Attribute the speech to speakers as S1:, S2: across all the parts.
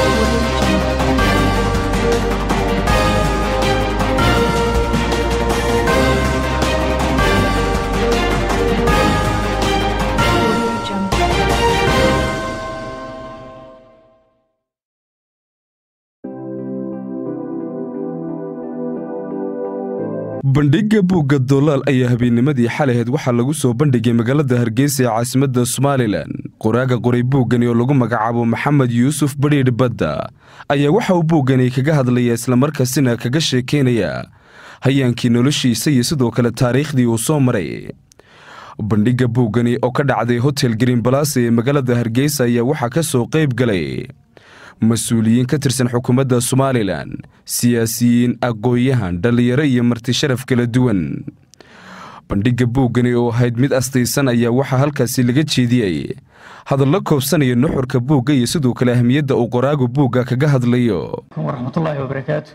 S1: bandhigga buugga doolaal ayaa habeennimadii xalaheed waxaa lagu soo bandhigay magaalada hargeysa ee caasimadda somalilan qoraaga qoray buuggani oo lagu magacaabo maxamed yuusuf badhiidh badda ayaa waxa uu buuggani kaga hadlaya islamarkaasina kaga sheekaynaya hayaankii noloshiisa iyo sidoo kale taariikhdii uu soo maray bandhigga buuggani oo ka dhacday hotel green balase ee magaalada hargeysa ayaa waxaa ka soo qayb galay mas-uuliyiin ka tirsan xukuumadda somalilan siyaasiyiin aqoon-yahan dhallinyaro iyo marti sharaf kala duwan bandhigga buuggani oo ahayd mid astaysan ayaa waxaa halkaasi laga jeediyey hadallo koobsanaya nuxurka buugga iyo sidoo kale ahmiyadda uu qoraagu buugga kaga hadlayo
S2: waraxmatullaahi wabarakaatu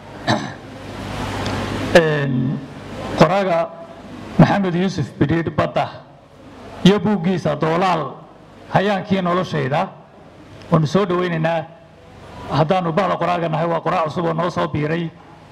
S2: qoraaga maxamed yuusuf bidhiidh badda iyo buuggiisa doolaal hayaankii noloshayda waanu soo dhowaynaynaa haddaanu bahda qoraaga nahay waa qoraa cusub oo noo soo biiray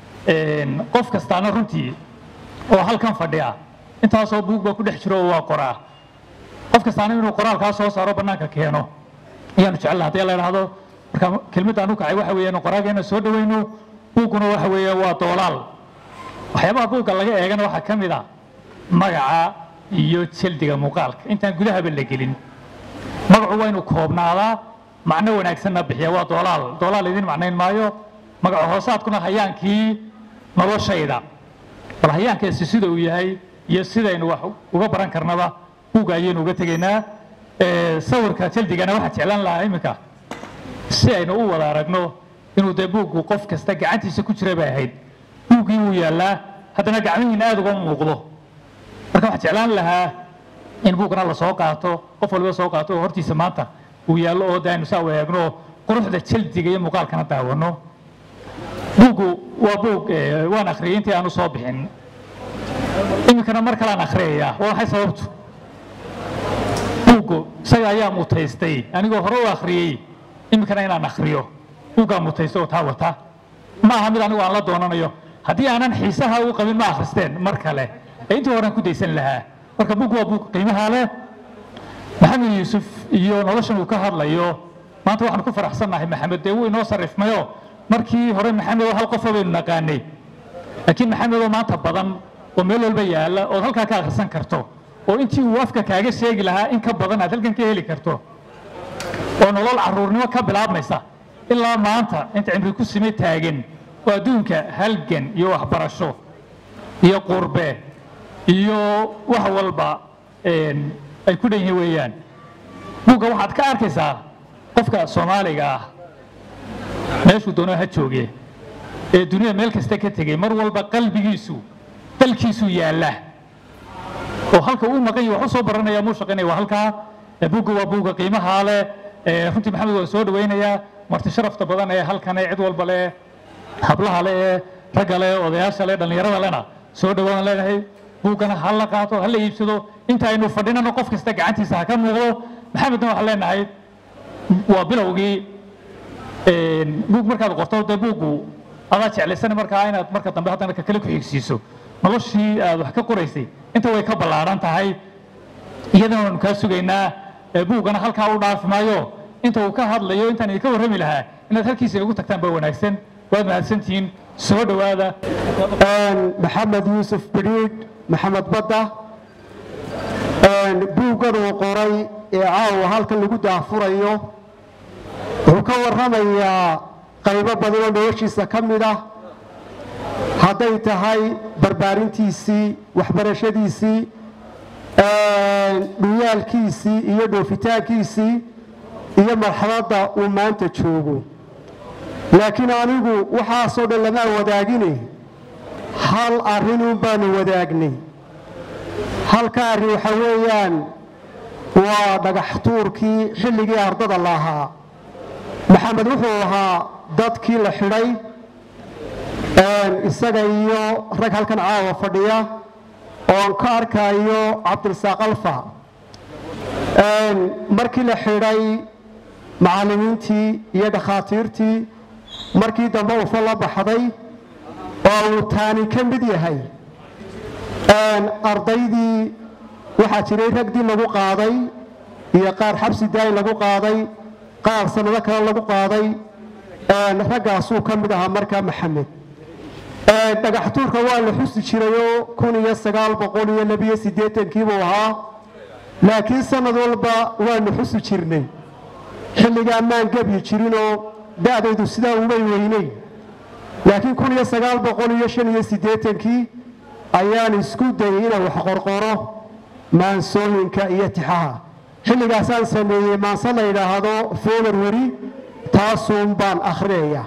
S2: qof kastaana runtii oo halkan fadhiya intaasoo buug baa ku dhex jiro oo waa qoraa qof kastaana inuu qoraalkaa soo saaro bannaanka keeno ayaanu jecelna haddii la idhaahdo marka kelmaddaanu kacay waxa weeyaan qoraageena soo dhowayno buugguna waxa weeye waa doolaal waxyaabaha buugga laga eegana waxaa ka mid a magaca iyo jeldiga muuqaalka intaan gudahaba la gelin magacu waa inuu koobnaadaa macno wanaagsanna bixiya waa doolaal doolaal idin macnayn maayo magaco hoosaadkuna hayaankii noloshayda bal hayaankaasi sida uu yahay iyo sidaynu wax uga baran karnaba buugga ayaynu uga tegaynaa sawirka jeldigana waxaa jeclaan lahaa iminka si aynu u wada aragno inuu dee buuggu qof kasta gacantiisa ku jira bay ahayd buuggii wuu yaallaa haddana gacmihiina aada uga muuqdo marka waxaa jeclaan lahaa in buuggana la soo qaato qof waliba soo qaato oo hortiisa maanta uu yaallo oo de aynu saa eegno quruxda jeldiga iyo muuqaalkana daawano buuggu waa buug waan akhriyay intii aanu soo bixin iminkana mar kalean akhriyayaa waa maxay sababtu buuggu isaga ayaa mutaystay anigoo hore u akhriyey iminkana inaan akhriyo buuggaa mutaystay oo taa wata ma aha mid anigu aan la doonanayo haddii aanan xiisaha u qabin ma akhristeen mar kale ee intii horean ku daysan lahaa marka buuggu waa buug qiimaha leh maxamed yuusuf iyo noloshan uu ka hadlayo maanta waxaan ku faraxsannahay maxamed dee wuu inoo sarrifmayo markii hore maxamed oo hal qofa baynu naqaanay laakiin maxamed oo maanta badan oo meel walba yaalla ood halkaa ka akhrisan karto oo intii uu afka kaaga sheegi lahaa in ka badan aad halkan ka heli karto oo nolol carruurnimo ka bilaabmaysa ilaa maanta inta cimri ku sime taagan oo adduunka halgan iyo waxbarasho iyo qurbe iyo wax walba ay ku dhan yihiin weeyaan buugga waxaad ka arkaysaa qofka soomaaliga ah meeshuu doonoo ha jooge ee dunida meel kasta ka tegey mar walba qalbigiisu dalkiisuu yaalla oo halka uu maqan yahi wax u soo baranaya muu shaqaynaya waa halkaa buugga waa buugga qiimahaa leh runtii maxamed waan soo dhawaynayaa marti sharafta badan ee halkan ee cid walba leh hablaha leh ee ragga leh odayaasha leh dhallinyarada lehna soo dhawaan leenahay buuggana ha la qaato ha la iibsado inta aynu fadhinano qof kasta gacantiisa ha ka muuqdo maxamedna waxaan leenahay waa bilowgii buug markaad qorto dee buuggu adaa jeclaysana markaa inaad marka dambe haddana ka kale ku xigsiiso noloshii aad wax ka qoraysay inta way ka ballaaran tahay iyadana waanu kaa sugaynaa buuggana halkaa u dhaafi maayo inta uu ka hadlayo intaan idinka warrami lahaa inaad halkiisa igu tagtaan baa wanaagsan waad mahadsantihiin soo dhowaada
S3: maxamed yuusuf bidhiidh maxamed badda buuggan uu qoray ee caawa halkan lagu daafurayo wuxuu ka warramayaa qaybo badan oo noloshiisa ka mid ah hadday tahay barbaarintiisii waxbarashadiisii dhuyaalkiisii iyo dhoofitaankiisii iyo marxaladda uu maanta joogo laakiin anigu waxaasoo dhan lamaa wadaagine hal arrinun baanu wadaagnay halka arrin waxa weeyaan waa dhagax tuurkii xilligii ardada la ahaa maxamed wuxuu ahaa dadkii la xidhay isaga iyo rag halkan caawa fadhiya oon ka arkayo cabdirasaaq alfa markii la xidhay macallimiintii iyo dhakhaatiirtii markii dambe ufa la baxday oo uu taani ka mid yahay ardaydii waxaa jiray ragdii lagu qaaday iyo qaar xabsi daay lagu qaaday qaar sannado kale lagu qaaday raggaasuu ka mid ahaa markaa maxamed dhagaxtuurka waa la xusi jirayoo kun iyo sagaal boqol iyo labiyo siddeetankiibuu ahaa laakiin sannad walba waanu xusi jirnay xilligaa maan gebyi jirinoo da'daydu sidaa umay weyneyn laakiin kun iyo sagaal boqol iyo shan iyo siddeetankii ayaan isku dayay inaan wax qorqoro maansooyinka iyo tixaha xilligaasaan sameeyey maanse la yidhaahdo february taasuun baan akhriyaya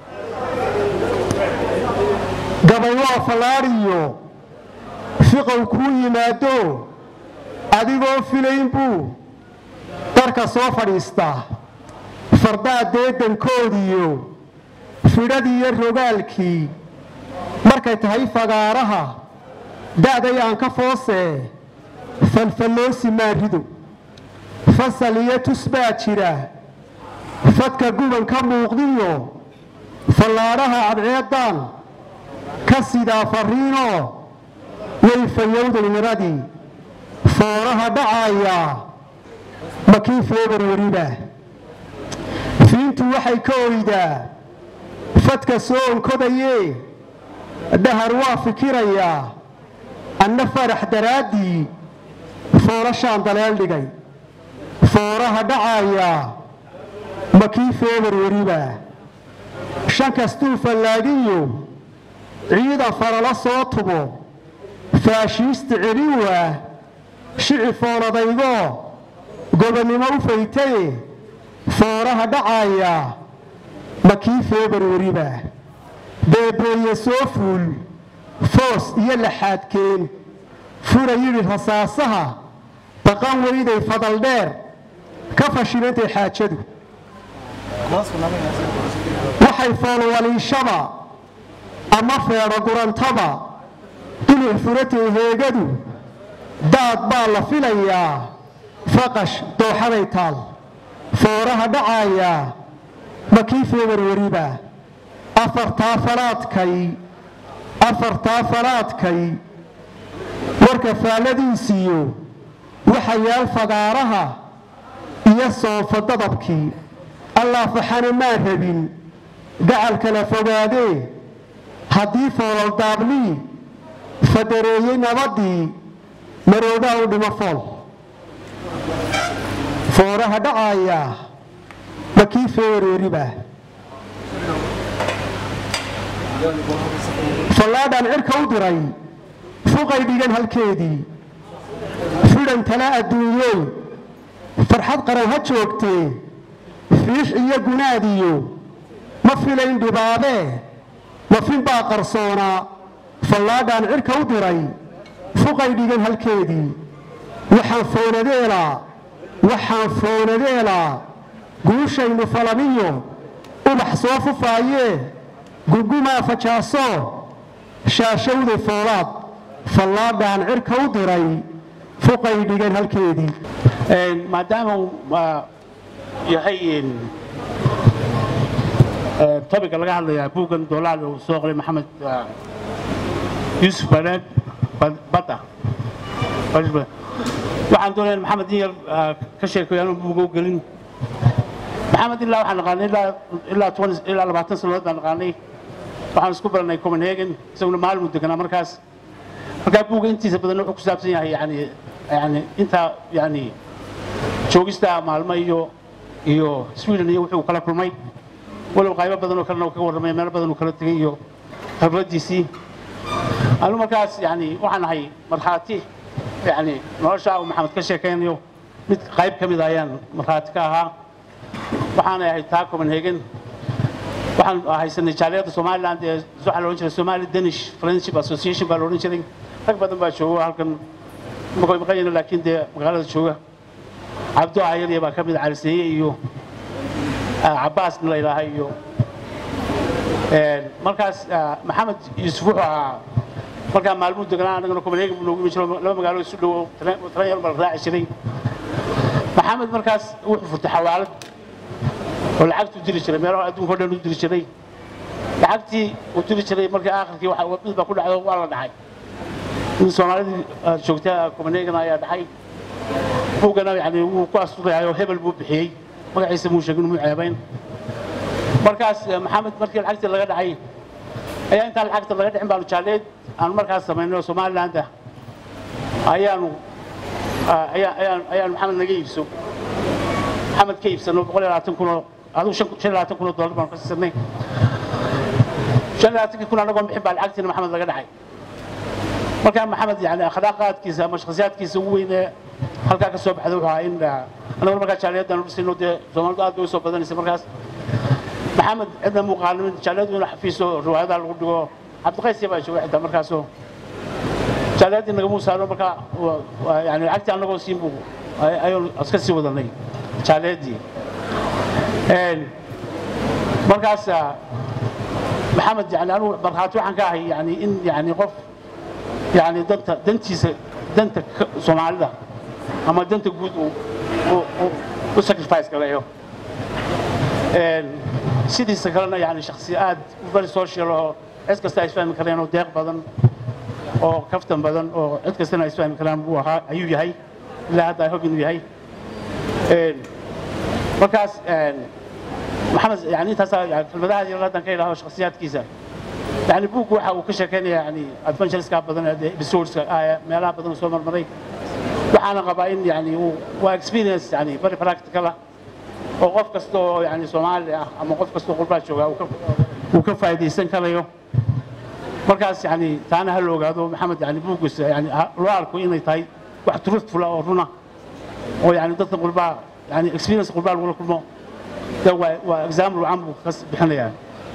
S3: gabay waa fallaadhiyo fiqow kuu yimaado adigoo filayn buu darka soo fadhiistaa fardaa deedankoodiyo fidhadiiyo rogaalkii markay tahay fagaaraha da'day aan ka foosee falfalloosi maarido fasal iyo tus baa jira fadka guban ka muuqdiyo fallaadhaha cadceeddaan ka sidaa farriinoo way fayowday niradii fooraha dhacaaya makii februariba fiintu waxay ka oydaa fadka soo onkodayee dhahar waa fikirayaa anna farax daraaddii foorashaan daleel dhigay fooraha dhacaaya makii februariba shan kastuu fallaagiyo ciidan farala soo tubo faashiista celin waa shici fooladaygoo gobonnimo u faytaye fooraha dhacaaya makii februariba beebeeye soo fuul foos iyo laxaadkeen fura yidhi rasaasaha baqan weyday fadaldheer ka fashilantay xaajadu waxay foolwaliishaba ama feedho gurantaba duluc furatay heegadu daad baa la filayaa faqash dooxaday taal fooraha dhacaaya makii februariba afartaa falaadkay afartaa falaadkay warka faalladiisiyo waxa yaal fagaaraha iyo soonfa dadabkii allah faxana maan rabin gacal kala fogaadee haddii foolal daablii fadareeyey nabaddii maroodaa u dhimo fool fooraha dhacaaya makii februariba fallaadhaan cirka u diray fuqay dhigan halkeedii fidhan tala adduunyey farxad qaran ha joogtee fiix iyo gunaadiyo ma filayn dhibaabee mafin baa qarsoonaa fallaadhaan cirka u diray fuqay dhigan halkeedii waxaan foonadeelaa waxaan foonadeelaa guushaynu falamiyo ubax soo fufaayee gugumaa fajaaso shaashowday foolaad fallaadhaan cirka u diray fuqay dhigan halkeedii
S4: maadaama uu yahay tobiga laga hadlayaa buuggan doolaal uu soo qoray maxamed yuusuf bareed badda waxaan doonaya maxamed in yar ka sheekeeyo anuu buuga u gelin maxamed ilaa waxaan naqaanay ilaa ilaa labaatan sannadood baan naqaanay waxaan isku baranay copenhagen isaguna maalmu deganaa markaas markaa buugga intiisa badan wuxuu ku saabsan yahay yani yani intaa yani joogista maalmo iyo iyo sweden iyo wuxuu kala kulmay walow qaybo badan oo kalena uu kaga warramay meelo badan uu kala tegay iyo khibradiisii anu markaas yani waxaan ahay markhaati yani nolosha uu maxamed ka sheekaynayo mid qayb ka mid a ayaan markhaati ka ahaa waxaanay ahayd taa copenhagen waxaan haysanay jaaliyadda somaliland ee waxaa la odhan jiray somali danish friendship association baa la odhan jiray rag badan baa jooga halkan makoy maqanyana laakiin dee magaalada jooga cabdo ayarya baa ka mid caliseeye iyo cabbaasna la ilaahay iyo markaas maxamed yuusuf wuxuu ahaa markaa maalmuu deganaa annagana copenhagen buu noogu imi jiro laba magaalo isu dhowo tran yar baa la raaci jiray maxamed markaas wuxuu furtay xawaalad oo lacagtuu diri jiray meelaha adduunka o dhan u diri jiray lacagtii uu diri jiray markii aakhirkii mid baa ku dhacdo waa la dhacay in soomaalidii joogta copenhagen ayaa dhacay buuggana yani wuu ku asturayayo hebel buu bixiyey magaciisa muu sheegin muu ceebayn markaas maxamed markii lacagtii laga dhacay ayaa intaan lacagta laga dhicin baanu jaalleed aanu markaas samaynay oo somaliland ah ayaanu ayaanu maxamed naga iibso maxamed ka iibsano boqol iyo labaatan kunoo adigu shan iyo labaatan kunoo dollar baanu ka siisanay shan iyo labaatankii kun anagoo bixin baa lacagtiina maxamed laga dhacay markaa maxamed yani akhlaaqaadkiisa ama shakhsiyaadkiisa ugu weynee halkaa ka soo baxda wuxuu ahaa in anaguna markaa jaaliyaddan u dhisayno dee soomaalidu aad bay u soo badanaysa markaas maxamed cidna muuqaalin jaaliyadu inuu xafiiso riwaayadaha lagu dhigo cabdiqaysya baa jooga xitaa markaasoo jaaliyaddii nagamuu saaro markaa yani lacagtii annagoo siin buu ayuu iska sii wadanay jaaliyaddii markaas maxamed yani anugu markhaati waxaan ka ahay yani in yani qof yani danta dantiisa danta soomaalida ama danta guud u sacrifice galeeyo sidiisa kalena yani shaksi aad very social oo cid kasta ay isfahmi kareen oo deeq badan oo kaftan badan oo cid kastana ay isfahmi karaan buu ahaa ayuu yahay ilaa hadda ay hob inuu yahay markaas maxamed yani intaasaa kelmadaha yar haddan ka idhaho shakhsiyaadkiisa يعني بوك waxa uu ka sheekeynaya yani adventureska badan ee episodeska meelaha badan soo marmaray waxaana qabaa in yani uu waa experience yani very practical ah oo qof kasta oo yani Soomaali ah ama qof kasta oo qurba jooga uu ka uu ka faa'iideysan karayo markaas yani taana hal ogaado maxamed yani buugus yani loo arko inay tahay wax truthful oo runa oo yani dadka qurba yani experience qurba lagu kulmo waa waa example aan buu ka bixinayaa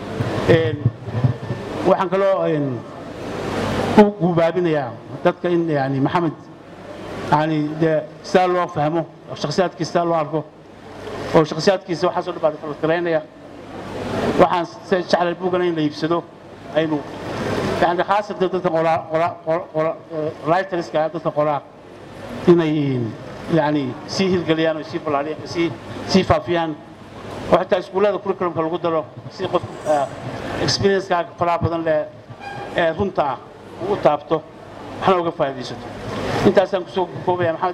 S4: waxaan kaloo ku guubaabinayaa dadka in yani maxamed yani dee sidaa loo fahmo shakhsiyaadkiisa sidaa loo arko oo shakhsiyaadkiisa waxaasoo dhan baa falkaraynaya waxaan jeclay buugana in la iibsado aynu yani khaasatan dadka writerska dadka qoraa inay yani sii hirgeliyaan oo sii ballaariyaan sii sii faafiyaan oo xitaa iskuullada curriculumka lagu daro si qof experience-kaa faraha badan leh ee runta ah uu u taabto waxna uga faa'iidaysato intaasaan kusoo koobaya maxamed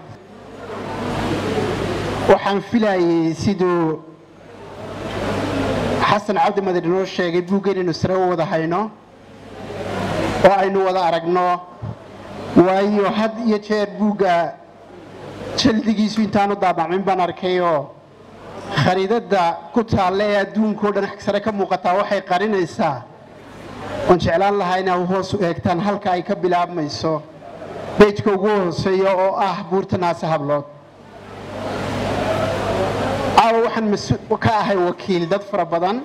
S5: waxaan filayay siduu xasan cabdi madar inoo sheegay buuggan inuu sare u wada hayno oo aynu wada aragno waayo had iyo jeer buugga jaldigiisu intaanu daabacmin baan arkayoo khariidadda ku taalla ee adduunka o dhan sare ka muuqataa waxay qarinaysaa oon jeclaan lahaa inaa hoos u eegtaan halka ay ka bilaabmayso bejka ugu hooseeya oo ah buurta naase hablood aawa waxaan ka ahay wakiil dad fara badan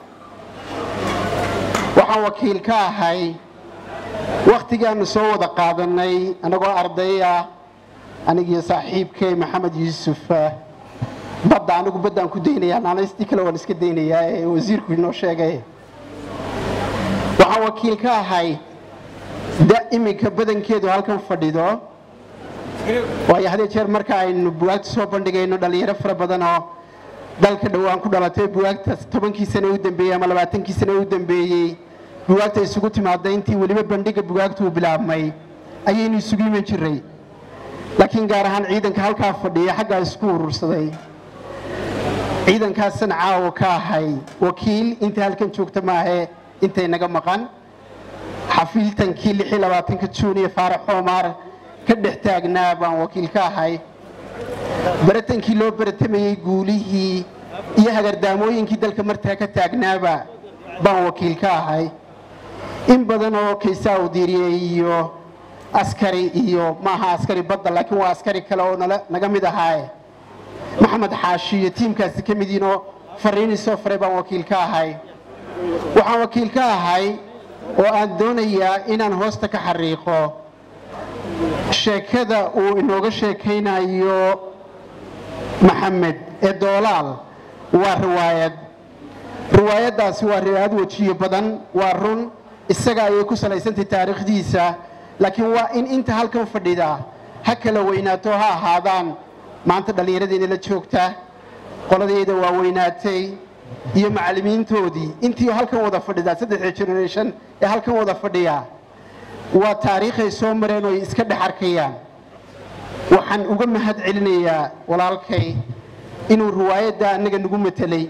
S5: waxaan wakiil ka ahay wakhtigaannu soo wada qaadannay annagoo arday ah anigiyo saaxiibkay maxamed yuusuf badda anigu baddaan ku daynayaa naanaystii kale waan iska daynayaa ee wasiirku inoo sheegay waxaan wakiil ka ahay da iminka badankeedu halkan fadhido waayo hadee jeer marka aynu buwaagta soo bandhigayno dhallinyaro fara badan oo dalka dhowaan ku dhalatay buwaagtaas tobankii sane u dambeeyey ama labaatankii sane u dambeeyey buwaagta isugu timaadday intii weliba bandhiga buwaagtu uu bilaabmay ayaynu isugu iman jiray laakiin gaar ahaan ciidanka halkaa fadhiya xaggaa isku urursaday ciidankaasan caawa ka ahay wakiil inta halkan joogta maahe intay naga maqan xafiiltankii lix iyo labaatanka juun iyo faarax xoomaar ka dhex taagnaa baan wakiil ka ahay baratankii loo baratamayey guulihii iyo hagardaamooyinkii dalka martaa ka taagnaaba baan wakiil ka ahay in badan oo kaysaa u diiriyey iyo askari iyo maaha askari badda laakiin waa askari kale oo naga mid ahaaye maxamed xaashi iyo tiimkaasi ka mid yihinoo fariinii soo faray baan wakiil ka ahay waxaan wakiil ka ahay oo aan doonayaa inaan hoosta ka xariiqo sheekada uu inooga sheekaynayo maxamed ee doolaal waa riwaayad riwaayaddaasi waa riwaayad wejiyo badan waa run isaga ayay ku salaysantay taariikhdiisa laakiin waa in inta halkan fadhida ha kala weynaato ha ahaadaan maanta dhallinyaradeena la joogta qoladeeda waa weynaatay iyo macallimiintoodii intii halkan wada fadhidaa saddexda generation ee halkan wada fadhiyaa waa taariikhay soo mareen oo ay iska dhex arkayaan waxaan uga mahad celinayaa walaalkay inuu riwaayadda annaga nagu matelay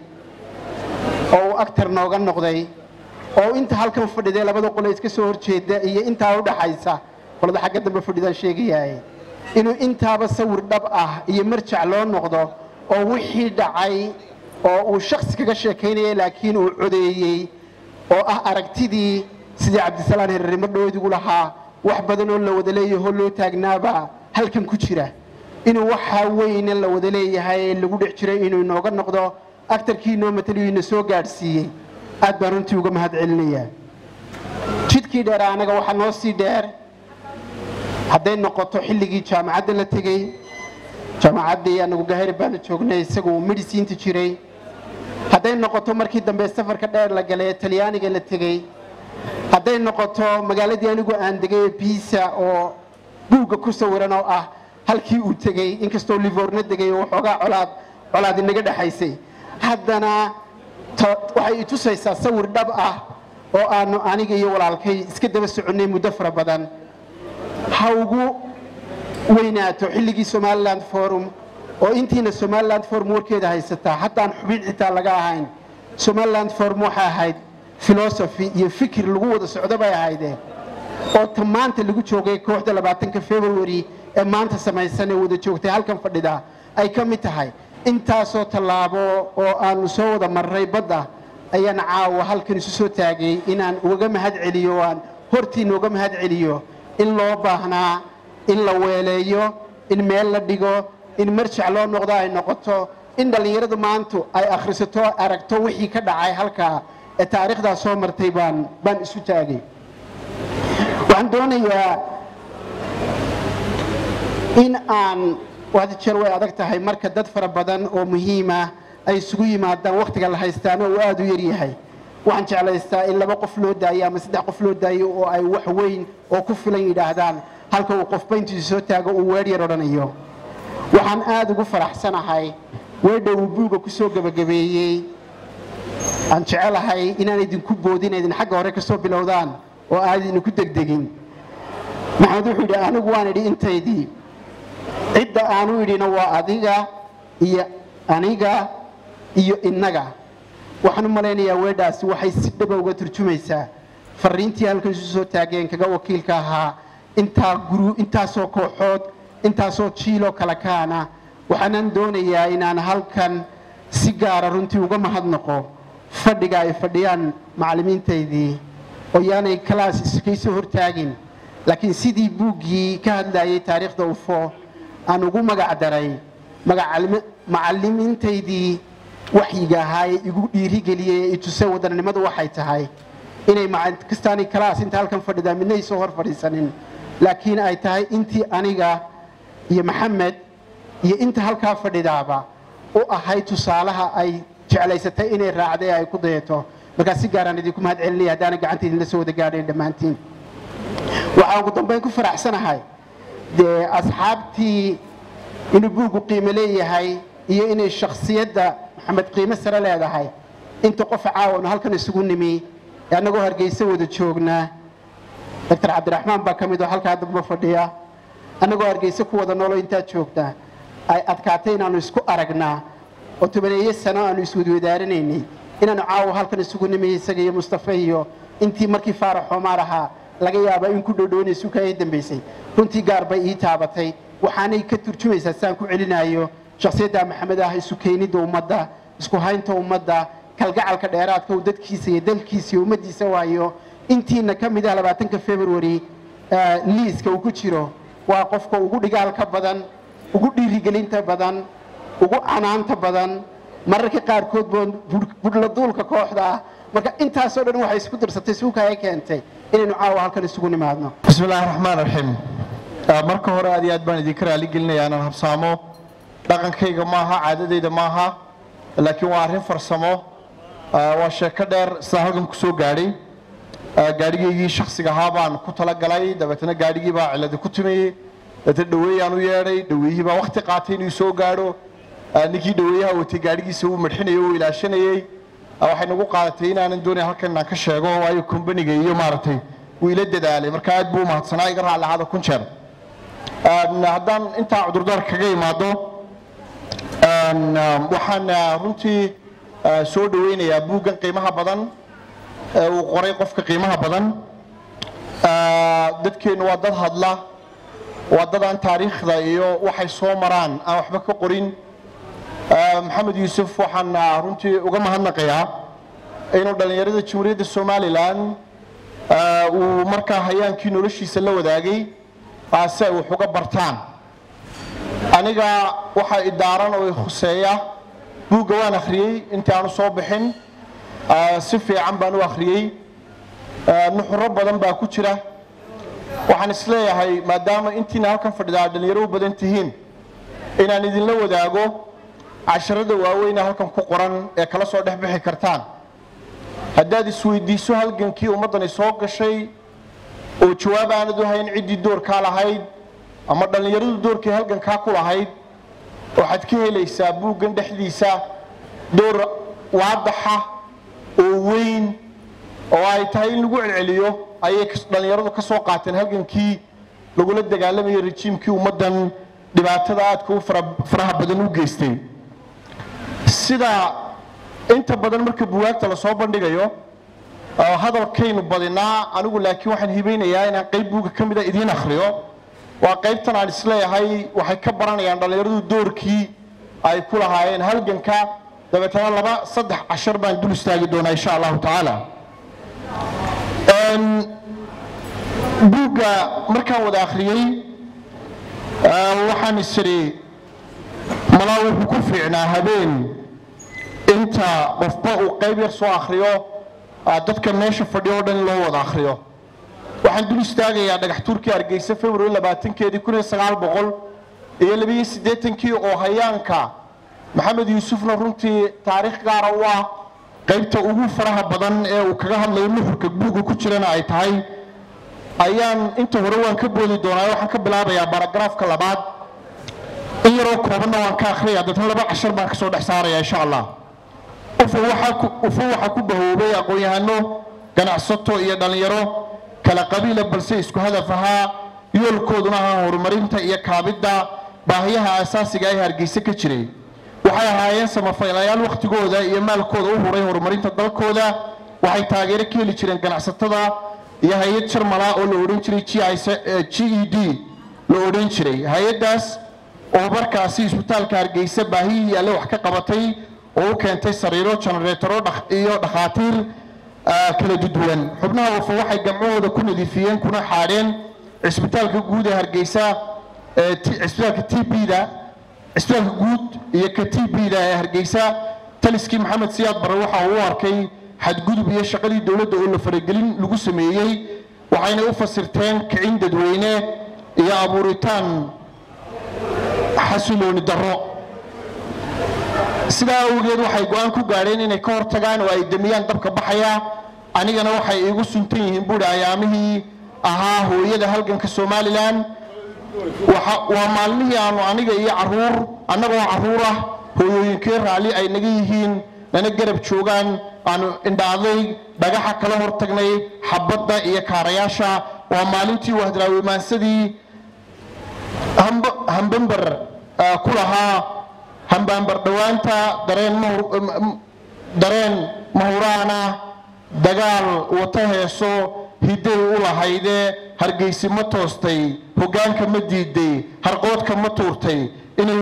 S5: oo uu agtar nooga noqday oo inta halkan fadhidee labada qole iska soo horjeeda iyo intaa u dhaxaysa qolada xagga dambe fadhidaan sheegayahay inuu intaaba sawir dhab ah iyo marjac loo noqdo oo wixii dhacay oo uu shaksi kaga sheekaynayay laakiin uu codeeyey oo ah aragtidii sidii cabdisalaan herarimo dhoodigu lahaa wax badan oo la wada leeyahoo loo taagnaaba halkan ku jira inuu waxaa weyne la wada leeyahay ee lagu dhex jiray inuu inooga noqdo agtarkii inoo mataliyo ina soo gaadhsiiyey aad baan runtii uga mahad celinayaa jidkii dheer anaga waxaa noo sii dheer hadday noqoto xilligii jaamacadda la tegey jaamacaddii anagu gahari baanu joognay isagu uu medisiinta jiray hadday noqoto markii dambe safarka dheer la galay ee talyaaniga la tegey hadday noqoto magaaladii anigu aan degay ee biisa oo buugga ku sawiran oo ah halkii uu tegey inkastoo livorna degay oo waxoogaa colaad colaad inaga dhexaysay haddana waxay i tusaysaa sawir dhab ah oo aanu aniga iyo walaalkay iska daba soconnay muddo fara badan ha ugu weynaato xilligii somaliland forum oo intiina somaliland forum warkeeda haysataa haddaan xubin xitaa laga ahayn somaliland forum waxay ahayd philosophy iyo fikir lagu wada socdo bay ahaydeen oo ta maanta lagu joogay kooxda labaatanka february ee maanta samaysan ee wada joogtay halkan fadhida ay ka mid tahay intaasoo tallaabo oo aanu soo wada marray badda ayaan caawa halkan isu soo taagay inaan ugaga mahad celiyo o aan hortiina uga mahad celiyo in loo baahnaa in la weeleeyo in meel la dhigo in marjac loo noqdo ay noqoto in dhallinyaradu maantu ay akhrisato aragto wixii ka dhacay halkaa ee taariikhdaa soo martay baan baan isu taagay waxaan doonayaa in aan had jeer way adag tahay marka dad fara badan oo muhiima ay isugu yimaadaan wakhtiga la haystaana uu aada u yaryahay waxaan jeclaystaa in laba qof loo daayo ama saddex qof loo daayo oo ay wax weyn oo ku filan yidhaahdaan halka uu qofba intiisu soo taago uu weer yar odhanayo waxaan aada ugu faraxsanahay weedha uu buuga ku soo gebagabeeyey aan jecelahay inaan idinku boodin idin xagga hore ka soo bilowdaan oo aad idinku degdegin maxamed wuxuu yidhi anigu waan idhi intaydii cidda aanu idhina waa adiga iyo aniga iyo innaga waxaan u malaynayaa weedhaasi waxay si dhaba uga turjumaysaa fariintii halkan isu soo taageen kaga wakiilka ahaa intaa guru intaasoo kooxood intaasoo jiiloo kala kaana waxaanan doonayaa inaan halkan si gaara runtii uga mahadnaqo fadhiga ay fadhiyaan macallimiintaydii oo yaanay kalaas iskaysoo hortaagin laakiin sidii buuggii ka hadlayay taariikhda ufo aan ugu magac daray macallimiintaydii waxyiga ahaa ee igu dhiirigeliyey ee itusay wadannimadu waxay tahay inay kastaani kalaas inta halkan fadhidaa midna ay soo hor fadhiisanin laakiin ay tahay intii aniga iyo maxamed iyo inta halkaa fadhidaaba u ahay tusaalaha ay jeclaysatay inay raacday ay ku dayato markaa si gaaraan idinku mahad celinaya haddaana gacanta idinla soo wada gaadhayn dhammaantiin waxaan ugu dambayn ku faraxsanahay dee asxaabtii inuu buuggu qiimo leeyahay iyo inay shakhsiyadda maxamed qiimo sare leedahay inta qof caawan halkan isugu nimi ee annagoo hargeysa wada joognaa doctor cabdiraxmaan baa ka mid oo halkaa damba fadhiya annagoo hargeysa ku wada noolo intaad joogtaa ay adkaatay inaannu isku aragnaa oo tobaneeye sano aanu iswadwadaaranaynay inaannu caawa halkan isugu nimi isaga iyo mustafa iyo intii markii faarax xoomaar ahaa laga yaaba in ku dhowdhowanaysu ka dambaysay runtii gaar bay ii taabatay waxaanay ka turjumaysaa saan ku celinayo shakhsiyadda maxamed ah isu keenidda ummadda isku haynta ummadda kalgacalka dheeraadka uu dadkiisa iyo dalkiisa iyo ummaddiisa waayo intiina ka mid ah labaatanka february liiska uu ku jiro waa qofka ugu dhigaalka badan ugu dhiirigelinta badan ugu canaanta badan mararka qaarkood boon budhladuulka kooxda ah marka intaasoo dhan waxay isku dirsatay suuka ay keentay inaynu caawa halkan isugu nimaadno
S6: bismi illaahi raxmaan raxiim marka hore aad iyo aad baan idinka raali gelinayaa inaan habsaamo dhaqankayga maaha caadadayda maaha laakiin waa arrin farsamo waa sheeko dheer sidaan halkan ku soo gaadhay gaadhigaygii shaksiga ahaa baan ku talagalay dabeetana gaadhigii baa ciladi ku timayey dabeetana dhaweeyaan u yeedhay dhaweeyihii baa wakti qaatay inuu soo gaadho ninkii dhaweeyaha watay gaadhigiisa uu madxinayay uu ilaashanayey waxay nagu qaadatay inaanan doonayn halkan inaan ka sheego waayo kombaniga iyo maaragtay wuu ila dadaalay marka aad buu umahadsanaa iga raalli ahaada kun jeer haddaan intaa cudurdaar kaga imaado waxaan runtii soo dhaweynayaa buuggan qiimaha badan ee uu qoray qofka qiimaha badan dadkeennu waa dad hadla waa dad aan taariikhda iyo waxay soo maraan aan waxba ka qorin maxamed yuusuf waxaan runtii uga mahadnaqayaa inuu dhallinyarada jamhuuriyadda somalilan uu markaa hayaankii noloshiisa la wadaagay si ay wax uga bartaan aniga waxaa idaaran oo i khuseeya buugga waan akhriyey intii aanu soo bixin si fiican baan u akhriyey nuxuro badan baa ku jira waxaan isleeyahay maadaama intiina halkan fadhida aad dhallinyaro u badan tihiin inaan idinla wadaago casharada waaweyne halkan ku qoran ee kala soo dhex bixi kartaan haddaad isweydiiso halgankii ummaddani soo gashay oo jawaab aanad u hayn ciddii doorkaa lahayd ama dhallinyaradu doorkii halgankaa ku lahayd waxaad ka helaysaa buuggan dhexdiisa door waadaxa oo weyn oo ay tahay in lagu celceliyo ayay dhallinyaradu ka soo qaateen halgankii lagula dagaalamayay rejiimkii ummaddan dhibaatada aadka u faraha badan u geystay sida inta badan marka buwaagta lasoo bandhigayo hadalkaynu badinaa anigu laakiin waxaan hibaynayaa inaan qayb buuga ka mida idiin akhriyo waa qaybtan aan isleeyahay waxay ka baranayaan dhallinyaradu doorkii ay ku lahaayeen halganka dabeetana laba saddex cashar baan dul istaagi doonaa insha allahu tacaala buugga markaan wada akhriyey waxaan isiri malaa wuxuu ku fiicnaa habeen inta qofba uu qayb yar soo akhriyo dadka meesha fadhiyo o dhan in loo wada akhriyo waxaan dul istaagayaa dhagax tuurkii hargeysa february labaatankeedii kun iyo sagaal boqol iyo labiyo siddeetankii oo hayaanka maxamed yuusufna runtii taariikh gaara u ah qaybta ugu faraha badan ee uu kaga hadlayo nuxurka buugga ku jirana ay tahay ayaan inta hore waan ka boodi doonaa waxaan ka bilaabayaa baragaraafka labaad in yaroo koobanna waan ka akhriyaya dadna laba cashar baan kasoo dhex saaraya insha allah ufo waxaa ku bahoobay aqoon-yahano ganacsato iyo dhallinyaro kala qabiila balse isku hadaf ahaa yoolkooduna ahaa horumarinta iyo kaabidda baahiyaha asaasiga ee hargeysa ka jiray waxay ahaayeen samafaylayaal wakhtigooda iyo maalkooda u huray horumarinta dalkooda waxay taageero ka heli jireen ganacsatada iyo hay-ad jarmala oo la odhan jiray g e d la odhan jiray hay-addaas oo markaasi isbitaalka hargeysa baahihii alle wax ka qabatay oo u keentay sariiro janareetaro iyo dhakhaatiir kala duduwan xubnaha wafo waxay gamcahooda ku nadiifiyeen kuna xaadheen cisbitaalka guud ee hargeysa cisbitaalka t b-da cisbitaalka guud iyo ka t b-da ee hargeysa taliskii maxamed siyaad bare waxa uu u arkay xadgudub iyo shaqadii dowladda oo la faragelin lagu sameeyey waxayna u fasirteen kicin dadweyne iyo abuuritaan xasilooni darro sidaa awgeed waxay go-aan ku gaadheen inay ka hortagaan oo ay demiyaan dabka baxaya anigana waxay iigu suntan yihiin buuri ayaamihii ahaa hooyada halganka somalilan waa maalmihii aanu aniga iyo caruur annagoo caruur ah hooyooyinkee raalli ay naga yihiin nana garab joogaan aanu indhaaday dhagaxa kala hortagnay xabadda iyo kaarayaasha waa maalintii wahdaraawimaasadii hambamber ku lahaa hambaambar dhowaanta dareen mahuraana dagaal wata heeso hidday u lahaydee hargeysi ma toostay hoggaanka ma diiday harqoodka ma tuurtay inay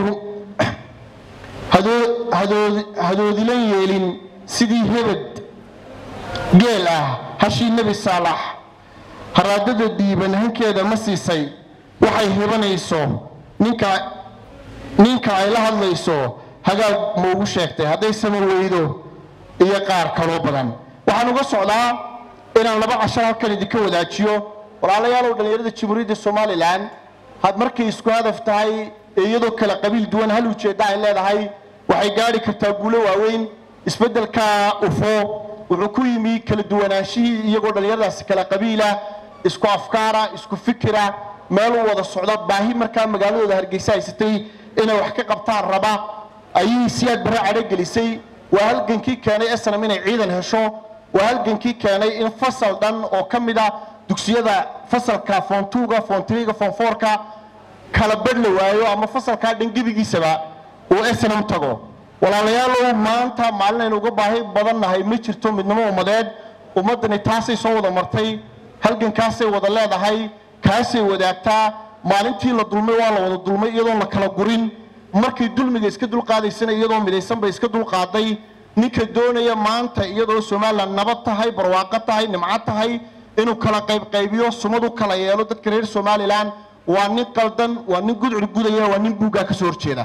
S6: hadoodilan yeelin sidii hebed geel ah hashii nebi saalax haraadada dhiiban hankeeda ma siisay waxay hibanayso ninka ninka ay la hadlayso hagaag ma ugu sheegtay hadday sama weydo iyo qaar kaloo badan waxaan uga socdaa inaan laba cashar halkan idinka wadaajiyo walaalayaalow dhallinyarada jamhuuriyadda somalilan had markay isku hadaf tahay ee iyadoo kala qabiil duwan hal ujeedda ay leedahay waxay gaadhi kartaa guulo waaweyn isbeddelka ufo wuxuu ku yimi kala duwanaanshihii iyagoo dhallinyaradaasi kala qabiila isku afkaara isku fikira meel u wada socda baahi markaa magaaladooda hargeysa haysatay inay wax ka qabtaan raba ayay siyaad barre cadho gelisay waa halgankii keenay snm inay ciidan hesho waa halgankii keenay in fasal dhan oo ka mid a dugsiyada fasalka foontuuga foontriga foonfoorka kala badh la waayo ama fasalkaa dhan gebigiisaba uu snm tago walaalayaalow maanta maalin aynu uga baahi badan nahay ma jirto midnimo ummadeed ummaddani taasay soo wada martay halgankaasay wada leedahay kaasay wadaagtaa maalintii la dulmay waa la wada dulmay iyadoon la kala gurin markay dulmiga iska dulqaadaysana iyadoo midaysan bay iska dulqaaday ninka doonaya maanta iyadoo somalilan nabad tahay barwaaqo tahay nimco tahay inuu kala qaybqaybiyo sumadu kala yeelo dadka reer somalilan waa nin qaldan waa nin gudcur gudaya waa nin buuggaa ka soo horjeeda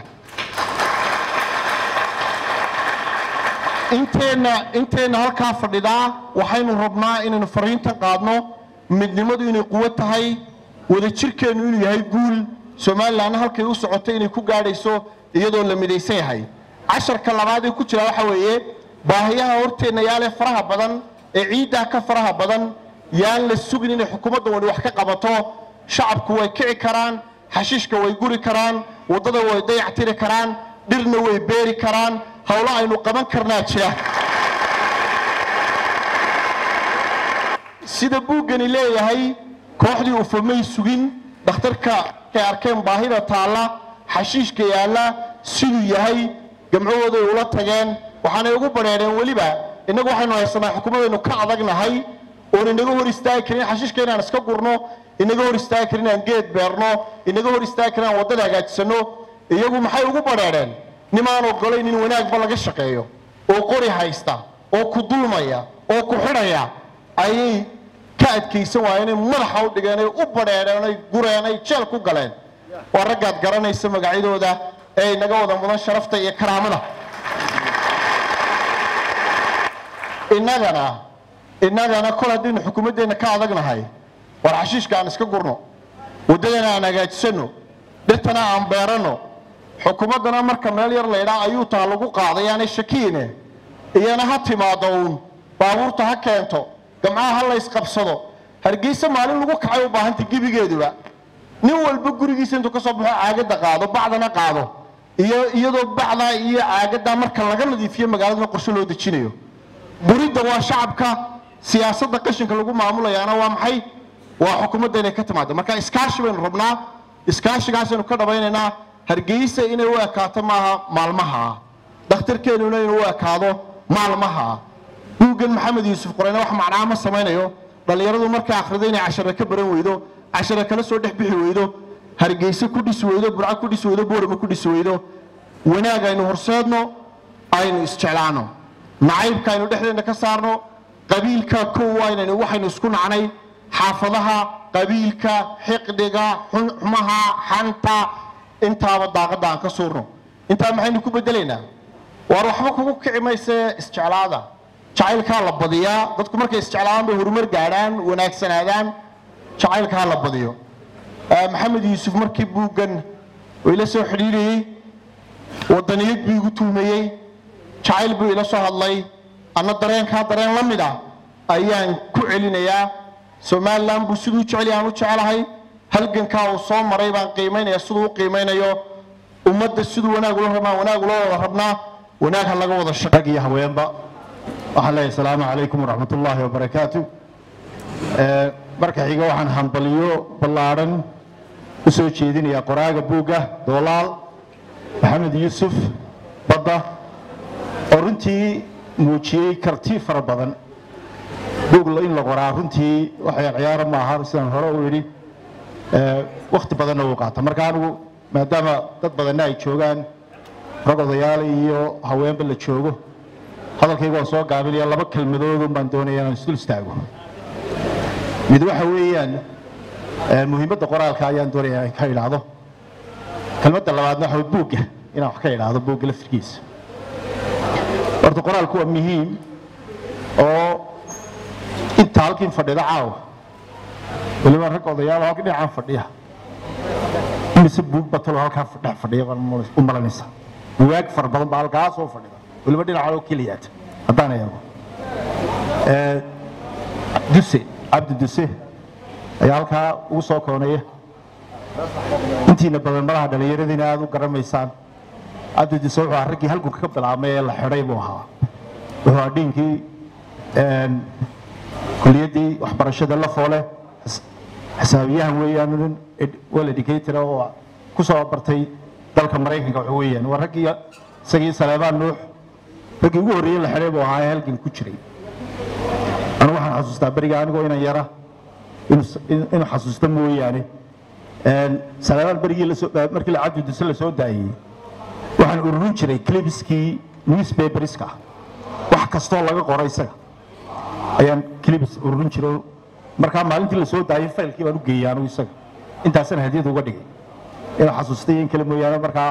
S6: inteenna inteenna halkaa fadhidaa waxaynu rabnaa inaynu fariintan qaadno midnimadu inay quwo tahay wadajirkeennu inuu yahay guul somalilanna halkay u socotay inay ku gaadhayso iyadoo la midaysan yahay casharka labaad ee ku jira waxa weeye baahiyaha horteenna yaale faraha badan ee ciiddaa ka faraha badan yaan la sugin inay xukuumadda wani wax ka qabato shacabku way kici karaan xashiishka way guri karaan waddada way dayactiri karaan dhirna way beeri karaan howlo aynu qaban karnaa jira sida buuggani leeyahay kooxdii ufamay sugin dhakhtarka kay arkeen baahida taalla xashiishka yaalla siduu yahay gamcahooday ula tageen waxaanay ugu badheedheen weliba innagu waxaynu haysanaa xukuumadaynu ka adagnahay oon inaga hor istaagi karin xashiishka inaan iska gurno inaga hor istaagi karin inaan geed beerno inaga hor istaagi karin inaan waddada hagaajisano iyagu maxay ugu badheedheen nimaan ogolayn in wanaagba laga shaqeeyo oo qori haysta oo ku dulmaya oo ku xidhaya ayay ka adkaysan waayeen inay madaxa u dhigeen ay u badheedheen ay gureen ay jeel ku galeen waa raggaad garanaysa magacyadooda ee inaga wada mudan sharafta iyo karaamada innagana innagana kol haddaynu xukuumaddeenna ka adagnahay war xashiishka aan iska gurno waddadana aan hagaajisano dhirtana aan beeranno xukuumaddana marka meel yar laydhaa ayuu taa lagu qaaday aanay shakiine iyana ha timaado uun baabuurta ha keento gamcaha ha laysqabsado hargeysa maalin lagu kacay u baahanta gebigeeduba nin walba gurigiisa intuu ka soo baxo caagadda qaado bacdana qaado iyo iyadoo bacdaa iyo caagaddaa marka laga nadiifiyo magaaladana qorshe loo dejinayo guridda waa shacabka siyaasadda qashinka lagu maamulayaana waa maxay waa xukuumadda inay ka timaado marka iskaashi baynu rabnaa iskaashigaasaynu ka dhabaynaynaa hargeysa inay u ekaato maaha maalmaha dhakhtarkeennuna inuu u ekaado maalmaha buuggan maxamed yuusuf qoreyne wax macnaa ma samaynayo dhallinyaradu markay akhrido inay cashare ka baran weydo cashare kala soo dhex bixi weydo hargeyse ku dhisi weydo burco ku dhisi weydo boorama ku dhisi weydo wanaag aynu horseedno aynu isjeclaano nacaybka aynu dhexdeena ka saarno qabiilka kow aynaynu waxaynu isku nacnay xaafadaha qabiilka xiqdiga xumaha xanta intaaba daaqadda aan ka suurno intaa maxaynu ku bedelaynaa waar waxba kugu kici mayse isjeclaada jacaylkaa la badiyaa dadku markay isjeclaadaan bay horumar gaadhaan wanaagsanaadaan jacaylkaa la badiyo maxamed yuusuf markii buuggan uu ila soo xidhiidhayey wadaniyad buu igu tuumayey jacayl buu ila soo hadlay anna dareenkaa dareen la mid ah ayaan ku celinayaa somalilan buu siduu jecel aan u jecelahay halgankaa uu soo maray baan qiimaynaya siduu u qiimaynayo ummadda siduu wanaag ula rabnaa wanaag ula wada rabnaa wanaag ha laga wada shaqo
S7: rag iyo haweenba waxaan leeyahay asalaamu calaykum waraxmat ullaahi wabarakaatu marka xiga waxaan hambaliyo ballaadhan u soo jeedinayaa qoraaga buugga doolaal maxamed yuusuf badda oo runtii muujiyey karti fara badan buug in la qoraa runtii waxay ciyaaro maaha sidaan hore u idhi wakhti badanna uu qaata marka anigu maadaama dad badanna ay joogaan rag odayaal iyo haweenba la joogo hadalkayga waan soo gaabinaya laba kelmadoodun baan doonaya inaan isdul istaago mid waxa weeyaan muhiimadda qoraalka ayaan doonaya in ka idhaahdo kelmadda labaadna waxa buugga inaan wax ka idhaahdo buugga laftirkiisa horta qoraalku waa muhiim oo inta halkiin fadhida caawa weliba rag odayaal halka dhinacaan fadhiya mise buug batalo halkaa dhex fadhiya u malanaysa bugaag fara badan baa halkaa soo fadhida weliba dhinaca oo keliyaata haddaan eego duse cabdi duse ayaa halkaa ugu soo koonaya intiina badan malaha dhallinyaradiina aad u garamaysaan cabdidiise wuxuu ahaa raggii halgunka ka bilaabmay ee la xidhay buu ahaa wuxuu ahaa dhiinkii kuliyaddii waxbarashada la foole xisaabiyahan weeyaan nin well educator oo ku soo bartay dalka maraykanka waxa weeyaan waa raggii isagii saleebaan nuux raggii ugu horreeyey la xidhay buu ahaa ee halgan ku jiray anigu waxaan xasuustaa beriga anigoo inan yara inuu xasuusta mooyaane saleebaan berigii markii cabdi duse la soo daayey waxaan ururin jiray clipskii newspaperska wax kastoo laga qoro isaga ayaan clips ururin jiray markaa maalintii la soo daayay faylkii baan u geeyey anigu isaga intaasana hadiyad uga dhigay inuu xasuustay in kale mooyaane markaa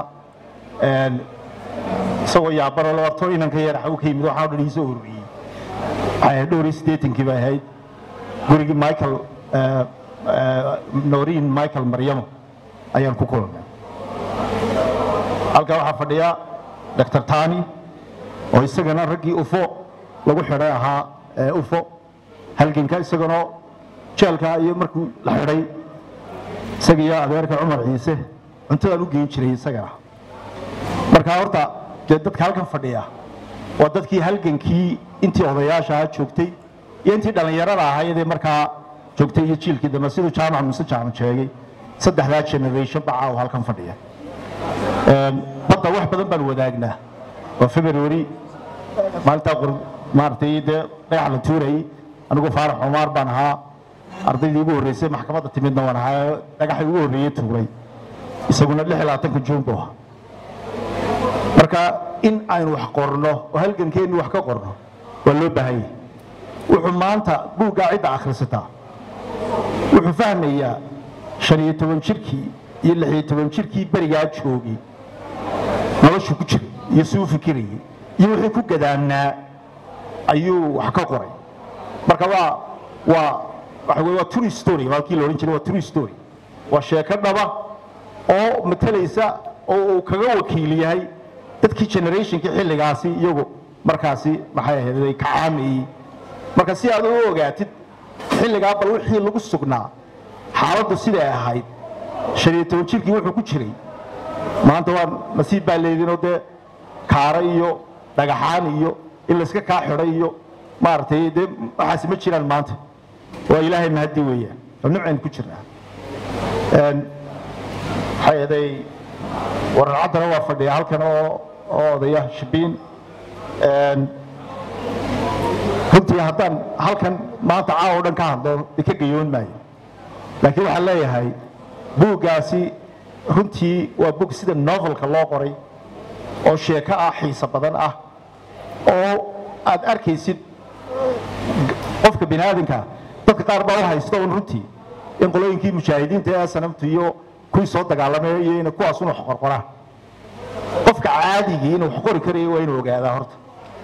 S7: isagoo yaabaro labaatan inanka yar xagu ka yimid waxaan o dhan iisoo ururiyey waxay ahayd dhowr iyo siddeetankii bay ahayd gurigii michael nooriin michael maryamo ayaan ku kulannay halkaa waxaa fadhiya dr tani oo isagana raggii ufo lagu xidhay ahaa ufo halganka isaganoo jeelka iyo markuu la xidhay isaga iyo adeerka cumar ciise cuntadaan u geyn jiray isagana markaa horta dee dadka halkan fadhiya waa dadkii halgankii intii odayaasha joogtay iyo intii dhallinyarada ahaydee markaa joogtay iyo jiilkii dambe siduu jaamac muse jaamac sheegay saddexdaa generation bacaa oo halkan fadhiya badda wax badan baan wadaagnaa waa february maalintaa qor maaragtay dee dhagax la tuurayay anigu faarax cumaar baan ahaa ardaydii ugu horreysay maxkamadda timidna waan ahaa dhagaxii ugu horreeyey tuuray isaguna lix iyo labaatanka juun buu ahaa marka in aynu wax qorno oo halgankeennu wax ka qorno waa loo baahan yahay wuxuu maanta buuggaa cidda akhrisataa wuxuu fahmayaa shan iyo toban jirkii iyo lix iyo toban jirkii berigaa joogay noloshu ku jiray iyo suu fikirayay iyo wixii ku gadaamnaa ayuu wax ka qoray marka waa waa waxa weye waa true story waa kii la odhan jiray waa true story waa sheeko dhaba oo matalaysa oo uu kaga wakiil yahay dadkii generationkii xilligaasi iyagu markaasi maxay ahayd ka caamayey marka si aad u ogaatid xilligaa bal wixii lagu sugnaa xaaladdu siday ahayd shan iyo toban jirkii wuxuu ku jiray maanta waa nasiib baa leedinoo dee kaara iyo dhagaxaan iyo in layska kaa xidhay iyo maaragtay dee waxaasi ma jiraan maanta waa ilaahay mahadi weeyaan oo nimcaynu ku jirnaa maxay aday wararcaddana waa fadhiya halkan oo oo odaya shibiin runtii haddaan halkan maanta caawa o dhan ka hadlo ka gayoon maayo laakiin waxaan leeyahay buuggaasi runtii waa bug sida novelka loo qoray oo sheeko ah xiiso badan ah oo aad arkaysid qofka bini aadamka dadka qaar baa u haysta un runtii in qolooyinkii mujaahidiinta ee sanamtu iyo kuwii soo dagaalamay iyo in kuwaas unu qorqoraan qofka caadigii inuu wax qori karayo waa inuu ogaadaa horta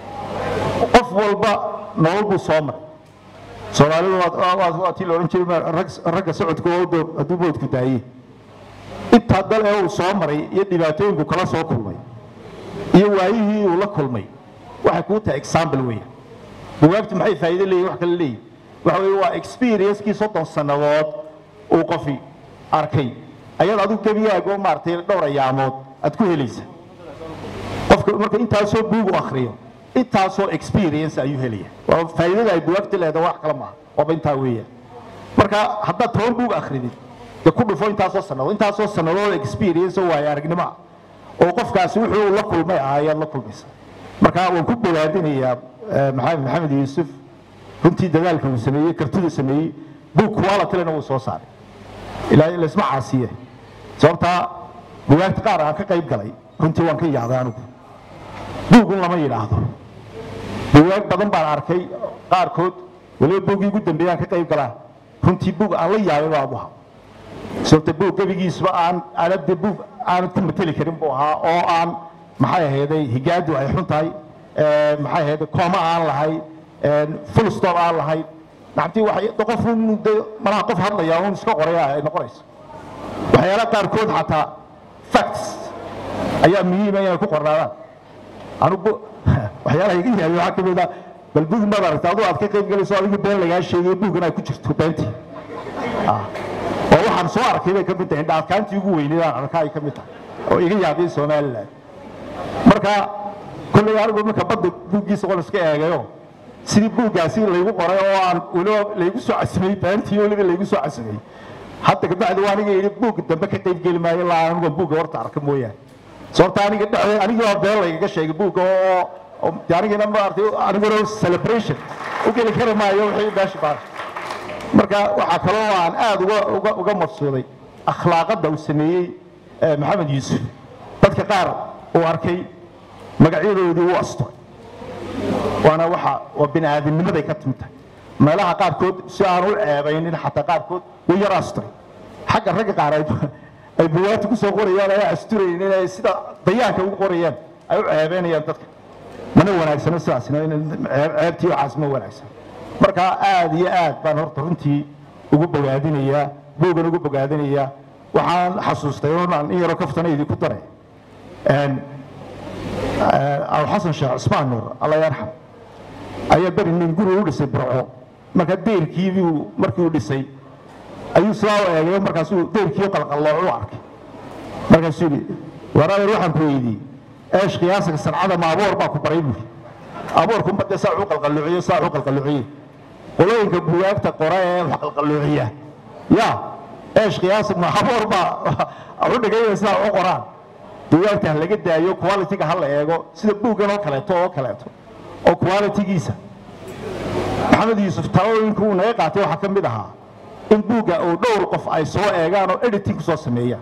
S7: qof walba nolol buu soo maray soomaalidu waa tii la odhan jiray ragga socodka hadduu boodku daayey intaa dal ee uu soo maray iyo dhibaatooyinku kala soo kulmay iyo waayihii uu la kulmay waxay kuu tahay example weya bugaagtu maxay faa'iido leeyihin wax kale leeyihin waxa weeye waa experiencekii soddon sannadood uu qofi arkay ayaad adigu gebigaago maaragtay dhowr ayaamood aad ku helaysa qofka marka intaasoo buugu akhriyo intaasoo experience ayuu helaya waa faa'iidada ay bugaagta leedahay wax kale maaha waaba intaa weeyaan marka haddaad toban buug akhridid dee ku dhufo intaasoo sannadood intaasoo sannadood experience oo waayo aragnimo ah oo qofkaasi wuxuu la kulmay ah ayaad la kulmaysa marka waan ku bogaadinayaa maxamed maxamed yuusuf runtii dadaalka uu sameeyey kartida sameeyey buug qualitylena wuu soo saaray ilaa laysma caasiye sababtaa bugaagta qaar aan ka qayb galay runtii waan ka yaabay anigu buugun lama yidhaahdo bugaag badan baan arkay qaarkood weliba buuggii ugu dambeeyaan ka qayb galaa runtii buug aan la yaabay baa abuha sababta buug gebigiisba aan aanad de buug aanad ku mateli karin buu ahaa oo aan maxay ahayday higaadu ay xun tahay maxay ahayday kooma aan lahay full stop aan lahayn nacabtii waxay qof de malaha qof hadlaya un iska qoraya ay noqonayso waxyaalaha qaarkood xataa facts ayaa muhiima inay ku qornaadaan anugu waxyaalaha iga yaabay waxaa ka mid ah bal buug maad aragta aduu aad ka qayb galayso adigu been lagaa sheegay buuggan ay ku jirto beentii oo waxaan soo arkay bay ka mid tahay indhaadkaantii ugu weyneed aan arkaa ay ka mid tahay oo iga yaabay somaliland marka kolley anigu marka badda buuggiisa qol iska eegayo sidii buuggaasi laygu qoray oo aan weliba laygu soo casimay beentii weliba laygu soo casimay hadda kabacdi waa aniga yidhi buug dambe ka qayb geli maayo ilaa anigu buugga horta arka mooyaane sababta aniga dhexde anigii waa been laygaga sheegay buugga oo oo dee anigina maartay aniguna celebration u geli kari maayo wixii meesha baa marka waxaa kaloo aan aad uga uga uga mafsuuday akhlaaqadda uu sameeyey eh, maxamed yuusuf dadka qaar uu arkay magacyadoodii u asturay waana waxa waa bini aadamnimaday ka timid tahay meelaha qaarkood si aan u ceebaynin xataa qaarkood way yar asturay xagga ragga qaar ay ay buwaagta ku soo qorayaan ay asturayeen inay sida dayaanka ugu qorayaan ay u ceebeynayaan dadka mana wanaagsano sidaasna in ceeb- ceebtii waxaas ma wanaagsan marka aad iyo aad baan horta runtii ugu bogaadinayaa buugan ugu bogaadinayaa waxaan xasuustay oo aan in yaroo kaftana idinku daray Een, abu xasan sheekh cusmaan nuur alla yarxam ayaa beri nin guri u dhisay burco marka deyrkiibuu markii uu dhisay ayuu sidaa u eegay markaasuu deyrkii qalqallooc u arkay markaasuu yidhi waraadeer waxaan ku weydiiyey eesh qiyaasiga sancada ma aboor baa ku baray buuri aboorku ma dee saa u qalqalloociyo saa u qalqalloociye qolooyinka bugaagta qora ee wax qalqalloociya ya eesh qiyaasig ma aboor baa u dhigay sidaa u qoraan bugaagta ha laga daayo quality-ga ha la eego sida buuggan oo kaleeto oo kaleeto oo quality-giisa maxamed yuusuf talooyinka uu naga qaatay waxaa ka mid ahaa in buugga uu dhowr qof ay soo eegaan oo editing ku soo sameeyaan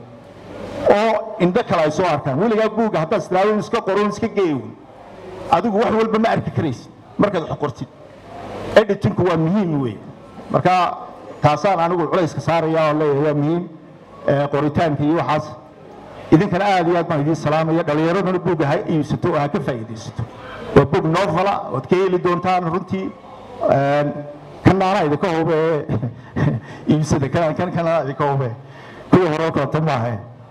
S7: oo indho kale ay soo arkaan weligaa buugga haddaad islaawin iska qoron iska geeywin adigu wax walba ma arki karaysid markaad wax qortid editinku waa muhiim weeye marka taasaan anigu culayska saaraya oo leeyahay waa muhiim ee, qoritaanka iyo waxaas idinkana aad iyo aad baan idiin salaamaya dhallinyaraduna buugga ha iibsato oo ha ka faa'iidaysato waa buug novala ood ka heli doontaan runtii Een, kan naanaa idinka hube ee iibsada kan kan kanaa idinka hube kuwii hore oo kaleto maaha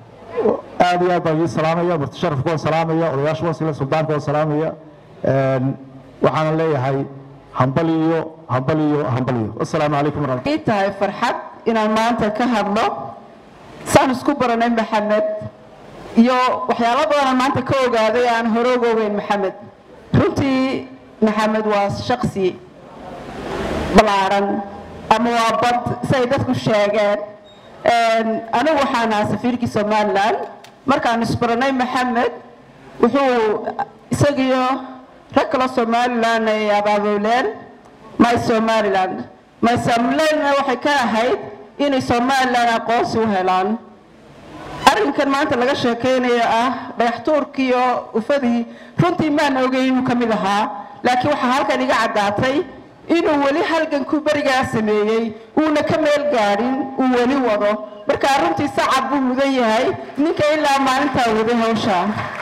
S7: aad iyo aad baan idiin salaamaya murti sharafka waan salaamaya odayaasha waan sila suldaanka waan salaamaya Een, waxaana leeyahay hambal iyo hambal iyo hambal iyo wasalaamu calaykum waraxmat
S8: ii tahay farxad inaan maanta ka hadlo saan isku baranay maxamed iyo waxyaalo badanaan maanta ka ogaaday aan hore uga ogeyn maxamed runtii maxamed waa shaksi ballaaran ama waa bad siay dadku sheegeen Een, anigu waxaan ahaa safiirkii somalilan markaan isbaranay maxamed wuxuu isagiyo rag kale somalilan ay abaabuleen my somaliland my somalilandna waxay ka ahayd inay somalilan aqoonsi u helaan arrinkan maanta laga sheekaynayo ah dhagaxtuurkiiyo ufadii runtii maan ogeyn inuu ka mid ahaa laakiin waxaa halkan iga caddaatay inuu weli halgankuu berigaa sameeyey uuna ka meel gaadhin uu weli wado markaa runtii sacab buu mudan yahay ninka ilaa maalintaa waday hawsha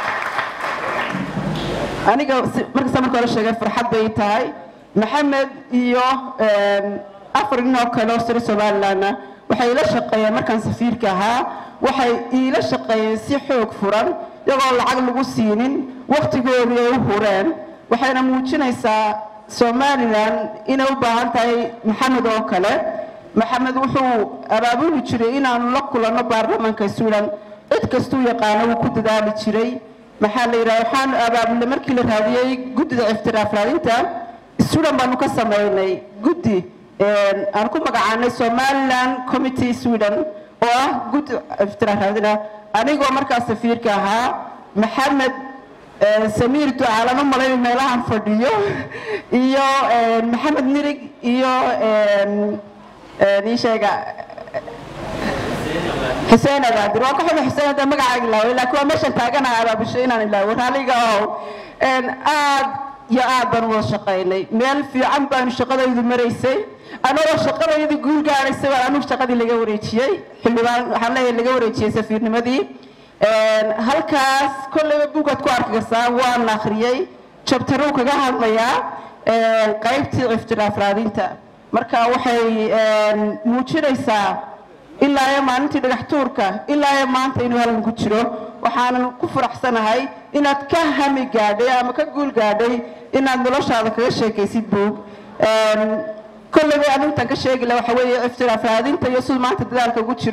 S8: aniga si- markasta marka hore sheegay farxad bay tahay maxamed iyo een, afar nin oo kale oo sare somalilandna waxay ila shaqeeyeen markaan safiirka ahaa waxay iila shaqeeyeen si xoog furan iyagoo lacag lagu siinin wakhtigoodii ay u hureen waxayna muujinaysaa somalilan inay u baahan tahay maxamed oo kale maxamed wuxuu abaabuli jiray inaanu la kulanno baarlamaanka suulan cid kastuu yaqaano wuu ku dadaali jiray maxaa la yidhaha waxaan abaabulnay markii la raadiyey guddida iftiraaf raadinta suudan baanu ka samaynay guddi een, aan ku magacaanay somaliland committee sweden oo ah guddi iftiraaf raadina anigoo markaas safiirka ahaa maxamed een, samiir ducaalan u malayn meelahan fadhiyo iyo een, maxamed nirig iyo een, een, ii sheega xuseen abaadir waa ka xuma xuseen hadda magacaaga ilaaway laakiin waa meeshan taaganaha abaabushay inaan ilaawo raaliga ahow Een, aad iyo aad baan wada shaqaynay meel fiican baanu shaqadaydu maraysay anagoo shaqadaydu guul gaadhaysay baan anigu shaqadii laga wareejiyey xildhibaan waxaan leeyahay laga wareejiyey safiirnimadii Een, halkaas kolleyba buugaad ku arki kartaa waan akhriyey jabtaruu kaga hadlayaa een, qaybtii iftiraaf raadinta marka waxay een, muujinaysaa ilaa iyo maalintii dhagax tuurka ilaa iyo maanta inuu halkan ku jiro waxaanan ku faraxsanahay inaad ka hami gaadhay ama ka guul gaadhay inaad noloshaada kaga sheekaysid buug Een, kolleyba anigu intaan ka sheegi laha waxa weeye iftiraaf raadinta iyo siduu maanta dadaalka ugu jiro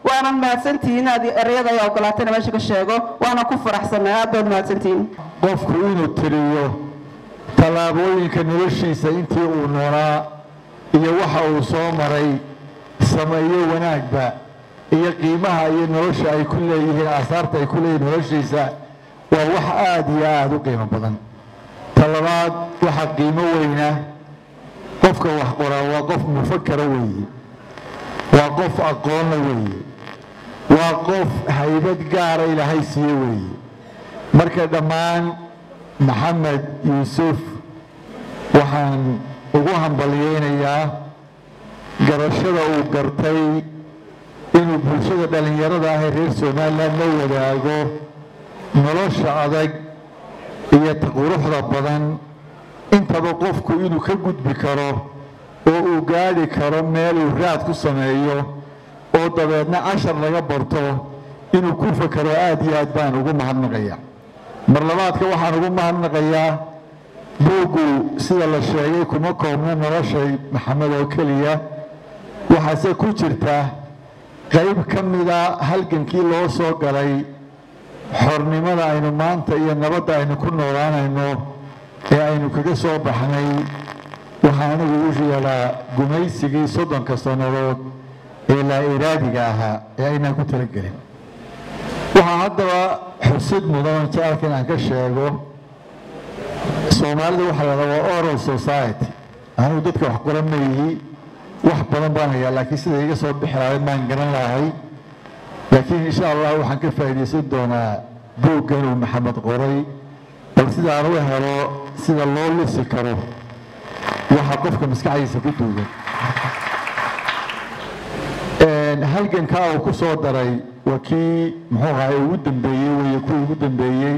S8: waanan mahadsantihiin inaad ereyada ay ogolaatayna meesha ka sheego waana ku faraxsanay aad baad mahadsantihiin
S7: qofku inuu tiriyo tallaabooyinka noloshiisa intii uu noolaa iyo waxa uu soo maray sameeyo wanaagba iyo qiimaha iyo nolosha ay ku leeyihiin aasaarta ay ku leeyihiin noloshiisa waa wax aada iyo aada u qiimo badan talabaad waxaa qiimo weyna qofka wax qoraa waa qof mufakara weeye waa qof aqoonna weeye waa qof haybad gaara ilaahay siiye weeye marka dhammaan maxamed yuusuf waxaan ugu hambalyeynayaa garashada uu gartay inuu bulshada dhallinyarada ah ee reer somalilan la wadaago nolosha adag iyo quruxda badan intaba qofku inuu ka gudbi karo oo uu gaadhi karo meel uu raad ku sameeyo oo dabeedna cashar laga barto inuu ku fakaro aada iyo aad baan ugu mahadnaqaya mar labaadka waxaan ugu mahadnaqayaa buuggu sida la sheegay kuma koobna noloshay maxamed oo keliya waxaase ku jirta qayb ka mida halgankii loo soo galay xornimada aynu maanta iyo nabadda aynu ku noolaanayno ee aynu kaga soo baxnay waxaa anigu u yeelaa gumaysigii soddonka sannadood ee laa iraadiga ahaa ee aynaan ku talagelin waxaa haddaba xusid mudan jecalka inaan ka sheego soomaalida waxaa la waa oral society anigu dadka wax qoran ma yihi wax badan baan hayaa laakiin sida iga soo bixi lahayd maan garan lahay laakiin insha allah waxaan ka faa'iidaysan doonaa buuggan uu maxamed qoray bal sida aan u helo sida loo lisi karo waxa qofka maskaxdiisa ku duugan halgankaa uu ku soo daray waa kii muxuu ahay ugu dambeeyey weye kuwii ugu dambeeyey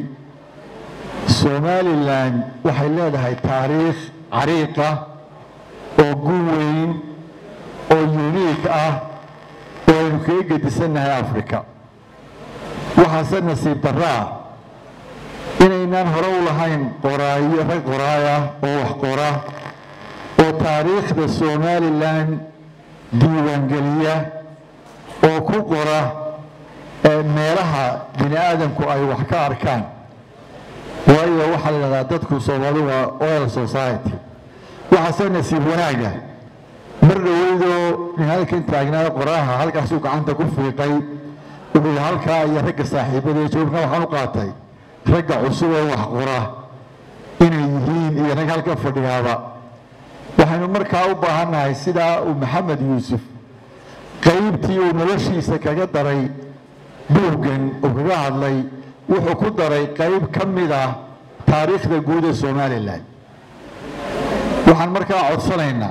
S7: somalilan waxay leedahay taariikh cariiqa oo gu weyn oo uniik ah oo aynu kaga gedisannahay africa waxaase nasiib daraa inaynaan hore u lahayn qoraayo rag qoraaya oo wax qora oo taariikhda somalilan diiwaangeliya oo ku qora meelaha bini aadamku ay wax ka arkaan waayo waxaa la yidhahdaa dadku soomaali waa oil society waxaase nasiib wanaaga mar dhaweydoo nin halkan taagnaa qoraaha halkaasuu gacanta ku fiiqay wuxuu halkaa iyo ragga saaxiibada joogna waxaan u qaatay ragga cusub ee wax qora inay yihiin iyo rag halka fadhiyaaba waxaynu markaa u baahannahay sidaa uu maxamed yuusuf qaybtii uu noloshiisa kaga daray buuggan uu kaga hadlay wuxuu ku daray qayb ka mid ah taariikhda guud ee somalilan waxaan markaa codsanaynaa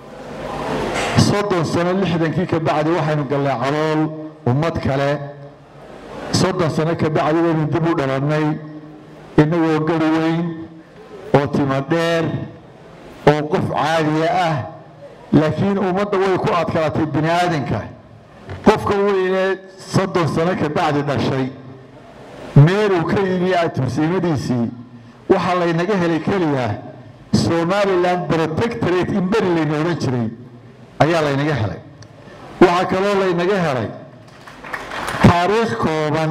S7: soddon sano lixdankii ka bacdi waxaynu gallay calool ummad kale soddon sano ka bacdi waynu dib u dhalannay innagoo gari weyn oo timo dheer oo qof caadiya ah laakiin ummadda way ku adkaatay bini aadanka qofka weynee soddon sano ka bacdi dhashay meeluu ka yimi atumsiimadiisii waxaa laynaga helay keliya somalilan protectorate in beri layna odhan jiray ayaa laynaga helay waxaa kaloo laynaga helay taariikh kooban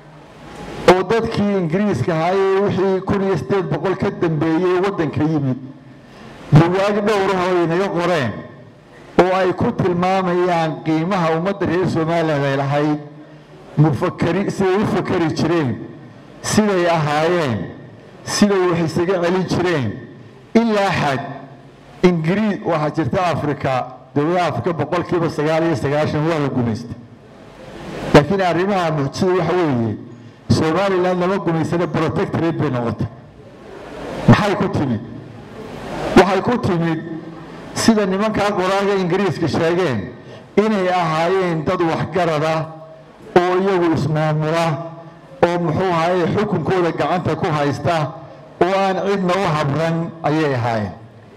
S7: oo dadkii ingiriiska ahaayee wixii kun iyo siddeed boqol ka dambeeyey waddanka yimid bugaag dhowrahoo inaga qoreen oo ay ku tilmaamayaan qiimaha ummadda reer somalilan ay lahayd mufakari siday u fakari jireen siday ahaayeen siday wax isaga celin jireen ilaa xad ingiriis waxaa jirta afrika dowladaha afrika boqolkiiba sagaal iyo sagaashan waa la gumaystay laakiin arrimaha mucjisada waxa weeye somalilan lama gumaysana protectorate bay noqotay maxay ku timid waxay ku timid sida nimankaa qoraaga ingiriiska sheegeen inay ahaayeen dad waxgarada oo iyagu ismaamula oo muxuu ahaye xukunkooda gacanta ku haysta oo aan cidna u habran ayay ahaayeen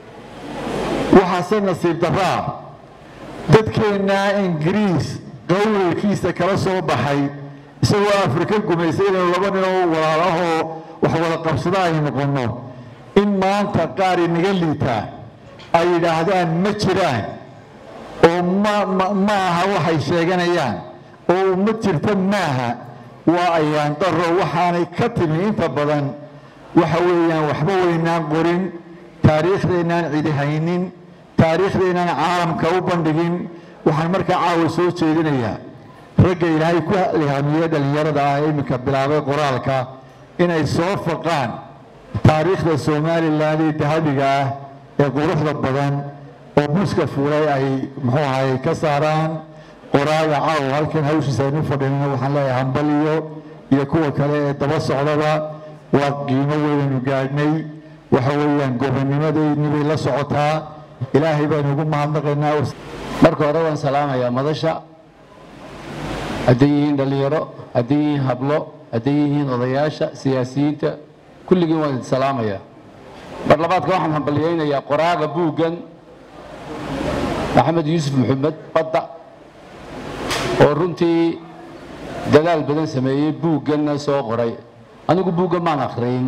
S7: waxaase nasiib daraa dadkeennaa ingiriis qawlkiisa kala soo baxay isagoo afrika gumaysay inaynu laba nin oo walaalahoo wax wada qabsada aynu noqonno in maanta qaar inaga liitaa ay yidhaahdaan ma jiraan oo ma ma aha waxay sheeganayaan oo uma jirta maaha waa ayaan daro waxaanay ka timi inta badan waxa weeyaan waxba weynaan qorin taariikhdaynaan cidi haynin taariikhdaynaan caalamka u bandhigin waxaan markaa caawa soo jeedinayaa ragga ilaahay ku ilhaamiyey dhallinyarada ah ee iminka bilaabay qoraalka inay soo faqaan taariikhda somalilan ee dahabiga ah ee quruxda badan oo buska fuulay ay muxuu ahay ka saaraan qoraaga caawa halkan hawshiisa aynu fadhinino waxaan leeyahay hambaliyo iyo kuwa kale ee daba socdaba waa qiimo weynaynu gaadhnay waxa weeyaan gobonnimadayni bay la socotaa ilaahay baynu ugu mahadnaqaynaa
S9: marka hore waan salaamayaa madasha hadday yihiin dhallinyaro hadday yihiin hablo hadday yihiin odayaasha siyaasiyiinta kulligiin waan idin salaamayaa mar labaadka waxaan hambalyaynayaa qoraaga buuggan maxamed yuusuf maxamed badda oo runtii dadaal badan sameeyey buugganna soo qoray anigu buuggan maan akhriyin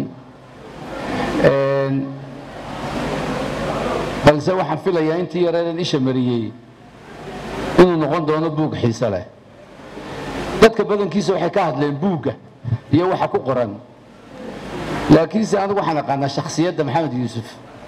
S9: balse waxaan filayaa intii yareedan isha mariyey inuu noqon doono buug xiise leh dadka badankiisa waxay ka hadleen buugga iyo waxa ku qoran laakiinse anigu waxaan aqaanaa shakhsiyadda maxamed yuusuf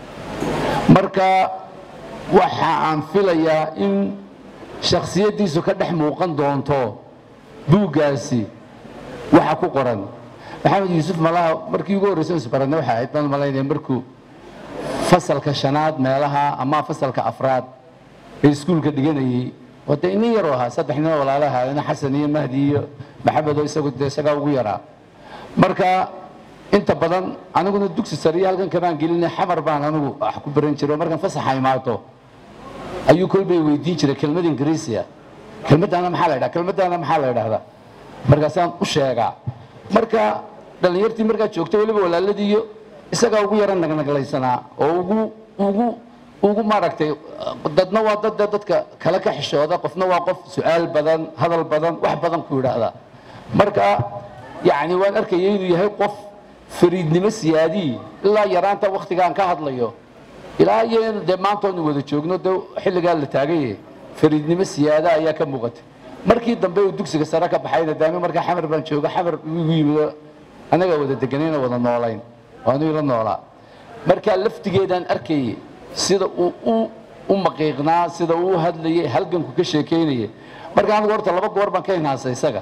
S9: marka waxa aan filayaa in shakhsiyaddiisu ka dhex muuqan doonto buuggaasi waxa ku qoran maxamed yuusuf malaha markii ugu horreysan isbaranay waxay ahayd baan malaynaya markuu fasalka shanaad meelaha ama fasalka afraad ee iskuulka dhiganayey oo dee inin yaroo ahaa saddex nino walaalaha ina xasan iyo mahdi iyo maxamed oo isagu dee isagaa ugu yaraa marka inta badan aniguna dugsi sare iyo halkan kamaan gelinay xamar baan anigu wax ku baran jiray oo markaan fasaxa imaato ayuu kolbay weydiin jiray kelmad ingiriisiya kelmaddaana maxaa la ydhaha kelmaddaana maxaa la ydhahdaa markaasaan u sheegaa marka dhallinyartii markaa joogta weliba walaaladiiyo isagaa ugu yara nagnaglaysanaa oo ugu ugu ugu maaragtay dadna waa dad dee dadka kale ka xishooda qofna waa qof su-aal badan hadal badan wax badan ku yidhaahda marka yacni waan arkaya inuu yahay qof fariidnimo siyaadii ilaa yaraanta waktigaan ka hadlayo ilaa iyo dee maanta oonu wada joogno dee xilligaa la taagaye fariidnimo siyaada ayaa ka muuqatay markii dambe uu dugsiga sare ka baxayna daami markaa xamar baan jooga xamar igu yimido anagaa wada deganayna wada noolayn waanu ila noolaa markaa laftigeedaan arkayay sida uu u u maqiiqnaa sida uu u hadlayay halganku ka sheekeynayay marka anigu horta laba goor baan ka hinaasay isaga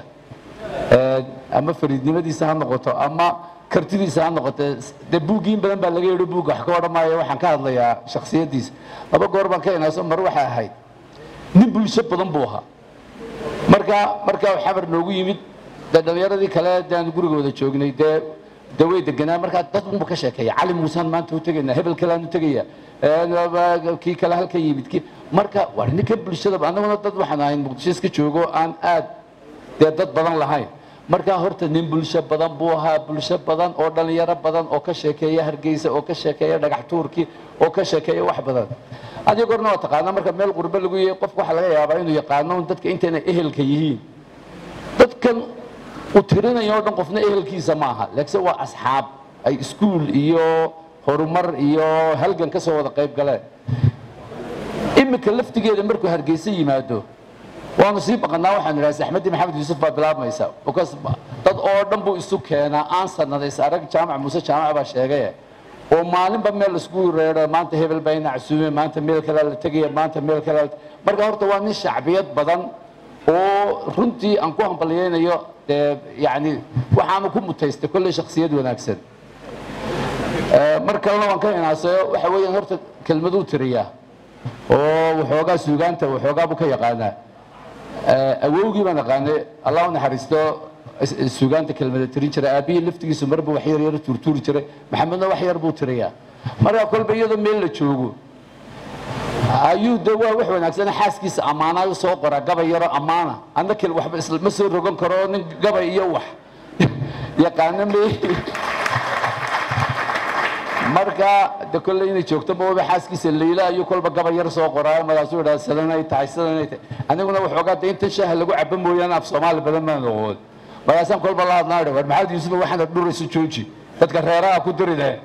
S9: ama fariidnimadiisa ha noqoto ama kartidiisa ha noqote dee buuggiin badan baa laga yidhi buugga wax ka odhan maayo waxaan ka hadlayaa shakhsiyaddiisa laba goor baan ka hinaaso mar waxay ahayd nin bulsho badan buu ahaa marka markaa xamar noogu yimid dee dhallinyaradii kale dee aan guriga wada joognay dee dee way deganaa markaa dad unba ka sheekeeya cali muusaan maanta u tegaynaa hebel kale aan u tegaya kii kale halka yimid kii marka waa ninka bulshada annaguna dad waxaan ahayn muqdisho iska joogo aan aad dee dad badan lahayn markaa horta nin bulsho badan buu ahaa bulsho badan oo dhallinyaro badan oo ka sheekeeya hargeysa oo ka sheekeeya dhagax tuurkii oo ka sheekeeya wax badan adiga gorna waa taqaanaa marka meel qurbe lagu yahay qofka waxaa laga yaabaa inuu yaqaano dadka intayna ehelka yihiin dadkan uu tirinayo o dhan qofna ehelkiisa ma aha laakiin waa asxaab ay iskuul iyo horumar iyo halgan ka soo wada qayb galeen iminka laftigeeda markuu hargeysa yimaado waanu sii baqanaa waxaan idhaha axmedi maxamed yuusuf baa bilaabmaysa because dad oo dhan buu isu keenaa aan sanadays arag jaamac muuse jaamac baa sheegaye oo maalinba meel laisku reero maanta hebel baa ina casuume maanta meel kalea la tegaya maanta meel kalea marka horta waa nin shacbiyad badan oo runtii aan ku hambalyaynayo dee yani waxaanu ku mutaystay kolley shaksiyad wanaagsan mar kalena waan ka hinaasayo waxa weeyaan horta kelmaduu tiriyaa oo waxoogaa suugaanta waxoogaa buu ka yaqaanaa awowgii baan aqaanay allah u naxariisto suugaanta kelmada tirin jiray aabbihii laftigiisu marba wax yar yar tuurtuuri jiray maxamedna wax yar buu tiriyaa marka kolba iyadoo meel la joogo ayuu de waa wax wanaagsan xaaskiisa ammaanaayo soo qora gabay yaro ammaana anna kel waxba isma soo rogan karo nin gabay iyo wax yaqaana me marka de kolle inay joogto maoba xaaskiisa layla ayuu kolba gabay yar soo qoraayo markaasuu idhaa sidanay tahay sidanay tahay aniguna waxoogaa de intan shaaha lagu cabo mooyaane af soomaali badan maan oqoon markaasaan kolba la hadnaa war maxamed yuusufa waxaana dhurayso jooji dadka reeraha ku dirine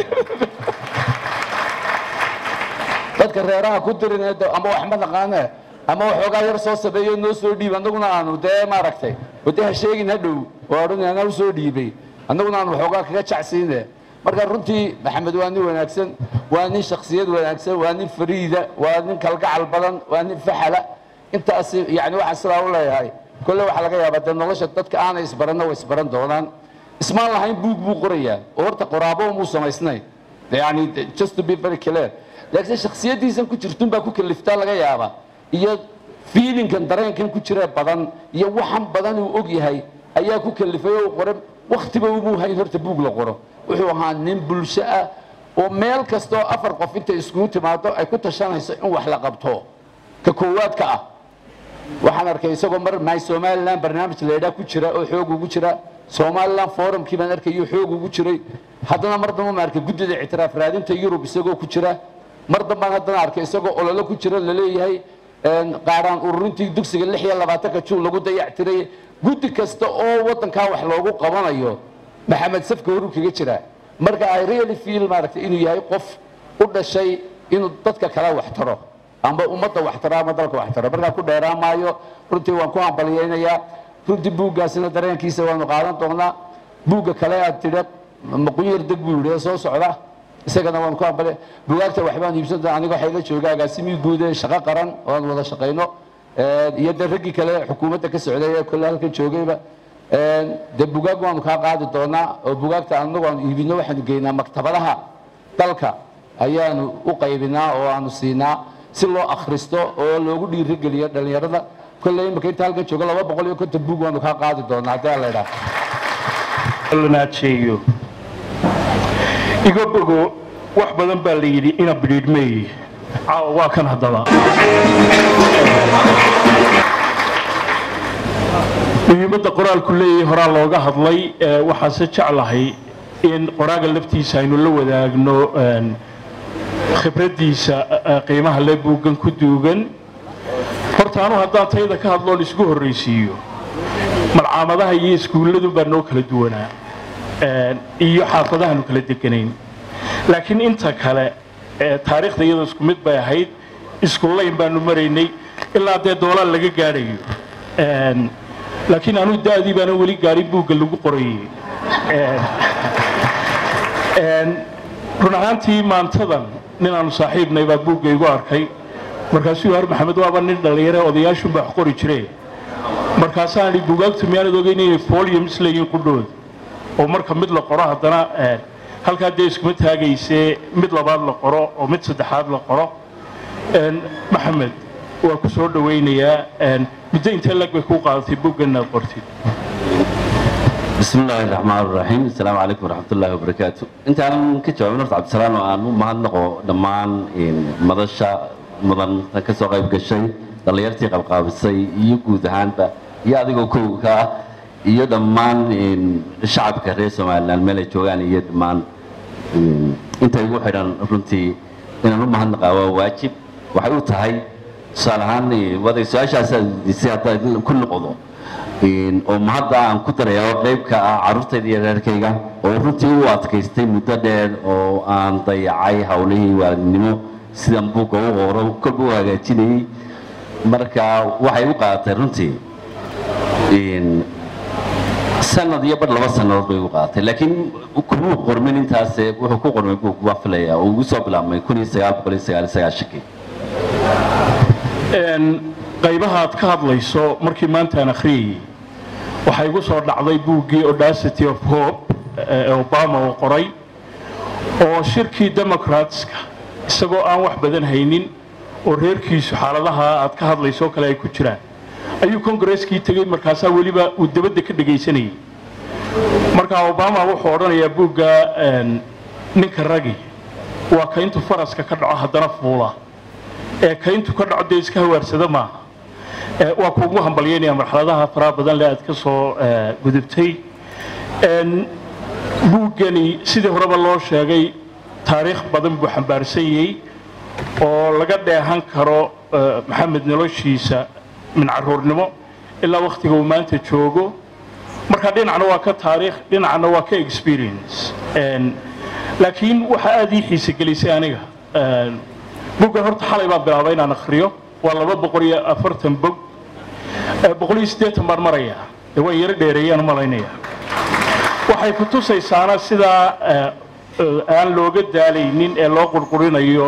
S9: dadka reeraha ku dirine ama wax ma naqaane ama waxoogaa yar soo sameeyo noo soo dhiib annaguna aanu dee maaragtay wade ha sheegin hadhow waa odhan anaa u soo dhiibay annaguna aanu waxoogaa kaga jacsiine marka runtii maxamed waa nin wanaagsan waa nin shaksiyad wanaagsan waa nin fariida waa nin kalgacal badan waa nin faxala intaas yani waxaan sidaa u leeyahay kolle waxaa laga yaabaa dee nolosha dadka aanay isbaranna way isbaran doonaan ismaan lahayn buug buu qorayaa oo horta qoraabo muu samaysnayn yani just to be very clear laakiin shaksiyadiisan ku jirtun baa ku kaliftaa laga yaabaa iyo fiilinkan dareenkan ku jira badan iyo waxan badan uu og yahay ayaa ku kalifay oo qore waktiba umuu hayn horta buug la qoro wuxuu ahaa nin bulsho ah oo meel kastoo afar qof intay iskugu timaado ay ku tashanayso in wax la qabto ka koowaadka ah waxaan arkay isagoo mar my somaliland barnaamij laydhaa ku jira oo xoog ugu jira somaliland forumkii baan arkayo xoog ugu jiray haddana mar damba ma arkay guddida ictiraaf raadinta yurub isagoo ku jira mar dambaan haddana arkay isagoo ololo ku jira laleeyahay qaaraan ururintii dugsiga lix iyo labaatanka juun lagu dayactiray guddi kasta oo waddankaa wax loogu qabanayo maxamed safka horu kaga jira marka i really feel maaragtay inuu yahay qof u dhashay inuu dadka kale wax taro amba ummadda wax taro ama dalka wax taro markaa ku dheeraan maayo runtii waan ku hambaliyaynayaa runtii buuggaasina dareenkiisa waanu qaadan doonaa buugga kale aad tidha maqunyar deg buu yidhi ee soo socda isagana waan ku hambaliya bugaagta waxbaan iibsan doonaa aniga waxay la jooga agaasimii guud ee shaqo qaran oo aan wada shaqayno iyo dee raggii kale xukuumadda ka socday ee kolle halkan joogayba dee bugaag waanu kaa qaadi doonaa oo bugaagta anagu aanu iibino waxaanu geynaa maktabadaha dalka ayaanu u qaybinaa oo aanu siinaa si loo akhristo oo loogu dhiirigeliyo dhallinyarada kolle imika inta halkan jooga laba boqol iyo konton buug waanu kaa qaadi doonaa haddii aan la idhaah
S10: lanaajeeyo iga bogo wax badan baa la yidhi ina bidhiidhmeey caawa waa kan haddaba muhiimadda qoraalku leeyahay horaa looga hadlay waxaase jeclahay in qoraaga laftiisa aynu la wadaagno khibraddiisa qiimaha le buuggan ku duugan horta anu haddaan tayada ka hadloon isku horraysiiyo malcaamadaha iyo iskuulladu baa noo kala duwanaa iyo xaafadahaanu kala deganayn laakiin inta kale taariikhda iyadoo isku mid bay ahayd isku layn baanu maraynay ilaa dee doolaal laga gaadhayo laakiin anuu da'dii baana weli gaadhin buugga lagu qorayey run ahaantii maantadan ninaanu saaxiibnay baa buugga igu arkay markaasuu har maxamed waaba nin dhallinyare odayaashun baa wax qori jire markaasaan idhi buugaagtu miyaanad ogeyn inay foliums leeyihiin qudhood oo marka mid la qoro haddana halkaa dee iskuma taagaysee mid labaad la qoro oo mid saddexaad la qoro maxamed waa ku soo dhowaynayaa muddo intee lag bay kuu qaadatay buuggan inaad qortid
S11: بسم الله الرحمن الرحيم السلام عليكم ورحمة الله وبركاته انت انا كجواب نرت عبد السلام وان ما نقو دمان ان مدشا مدن كسو قيب gashay dhalinyartii qabqaabisay iyo guud ahaanba iyo adigoo kowga ah iyo dhammaan shacabka reer somaliland meel ay joogaan iyo dhammaan inta igu xidhan runtii inaan u mahadnaqaa waa waajib waxay u tahay tusaale ahaan waday su-aashaas disay hadda ku noqdo oo mahadda aan ku daraya oo qayb ka ah carruurtayda iyo reerkayga oo runtii u adkaystay muddo dheer oo aan dayacay howlihii waalidnimo sidan buugga u qoro kolba u hagaajinayey marka waxay u qaadatay runtii sanad iyo bar laba sannadood bay u qaadatay laakiin kumuu qormin intaas wuxuu ku qormay buug baan filaya oo ugu soo bilaabmay kun iyo sagaal boqol iyo sagaal iyo sagaashankii
S10: qaybaha aad ka hadlayso markii maanta aan akhriyayey waxaa igu soo dhacday buuggii audacity of hope ee obama uu qoray oo shirkii democratska isagoo aan wax badan haynin oo reerkiisu xaaladaha aad ka hadlayso oo kale ay ku jiraan ayuu kongareskii tegey markaasaa weliba uu dabadda ka dhegaysanayay marka obama wuxuu odhanayaa buugga ninka ragi waa kayntu faraska ka dhaco haddana fuula ee kayntu ka dhaco dee iska hawaarsada maaha waa kuugu hambalyaynaya marxaladaha faraha badan le aad ka soo gudubtay buuggani sidii horeba loo sheegay taariikh badan buu xambaarsan yahay oo laga dheehan karo maxamed noloshiisa min caruurnimo ilaa wakhtiga uu maanta joogo marka dhinacna waa ka taariikh dhinacna waa ka experience laakiin waxa aada ii xiise gelisay aniga buuggan horta xalay baan bilaabay inaan akhriyo waa laba boqol iyo afartan bog boqol iyo siddeetan baan marayaa dee waa yaro dheereeyaan malaynaya waxay ku tusaysaana sidaa aan looga daalaynin ee loo qurqurinayo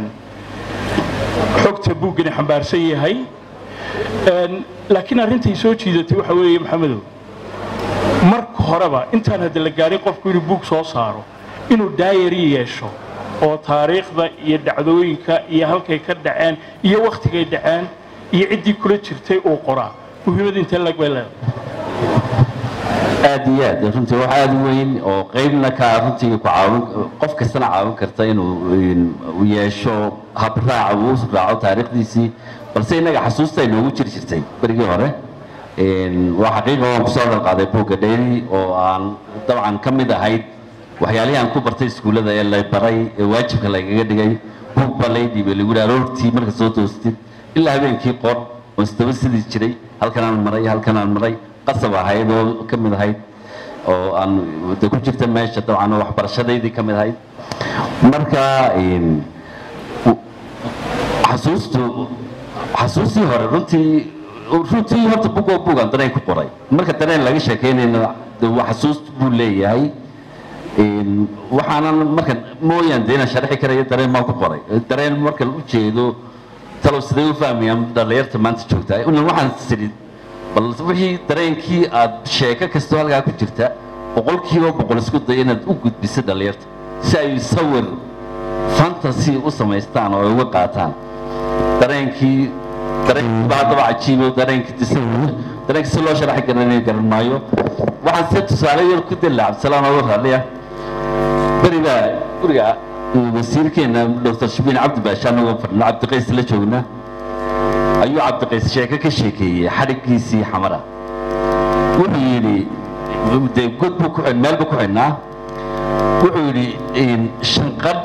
S10: xogta buuggani xambaarsan yahay laakiin arrintay soo jiidatay waxa weeye maxamedow marka horeba intaan hadda la gaadhin qofku inuu buug soo saaro inuu daayari yeesho oo taariikhda iyo dhacdooyinka iyo halkay ka dhaceen iyo wakhtigay dhaceen iyo ciddii kula jirtay uu qoraa muhiimad intee lag bay leedahay
S11: aad iyo aad runtii wax aad u weyn oo qaybna ka runtii ku caawin qof kastana caawin karta inuu yeesho habraac uu raaco taariikhdiisii balse innaga xasuusta ay noogu jiri jirtay berigii hore waa xaqiiqa waan kusoo hadal qaaday buugga dhayri oo aan dabcan ka mid ahayd waxyaalihii aan ku bartay iskuullada ee lay baray ee waajibka laygaga dhigay buug baa lay dhiibay lagu yidhi aroortii marka soo toostid ilaa habeenkii qor oo isdaba sidii jiray halkan aan maray halkan aan maray qasab ahayd oo ka mid ahayd oo aan de ku jirta meesha dabcan oo waxbarashadaydii ka mid ahayd marka xasuustu xasuustii hore runtii runtii horta bug oo bugaan dareen ku qoray marka dareen laga sheekeynayna de waa xasuus buu leeyahay waxaanan markan mooyaan de inaan sharxi karayo dareen maa ku qoray dareen marka u jeedo talow sidee u fahmayaan dhallinyarta maanta joogtaa inan waxaan sidhi bal wixii dareenkii aad sheeko kastoo halkaa ku jirta boqolkiiba boqol isku day inaad u gudbiso dhallinyarta si ay sawir fantasy u samaystaan oo ay uga qaataan dareenkii dareenkii baa haddaba cajiibo dareenkii dis dareenkii si loo sharaxi garanayo garan maayo waxaan se tusaale yar ku dalla cabdisalaan oga raadliya beriga guriga wasiirkeena dr shabiin cabdi baasha anagoo fadhina cabdiqays la joogna ayuu cabdiqays sheeko ka sheekeeyey xadhiggiisii xamara wuxuu yidhi dee god buu ku meel buu ku xidhnaa wuxuu yidhi shanqadh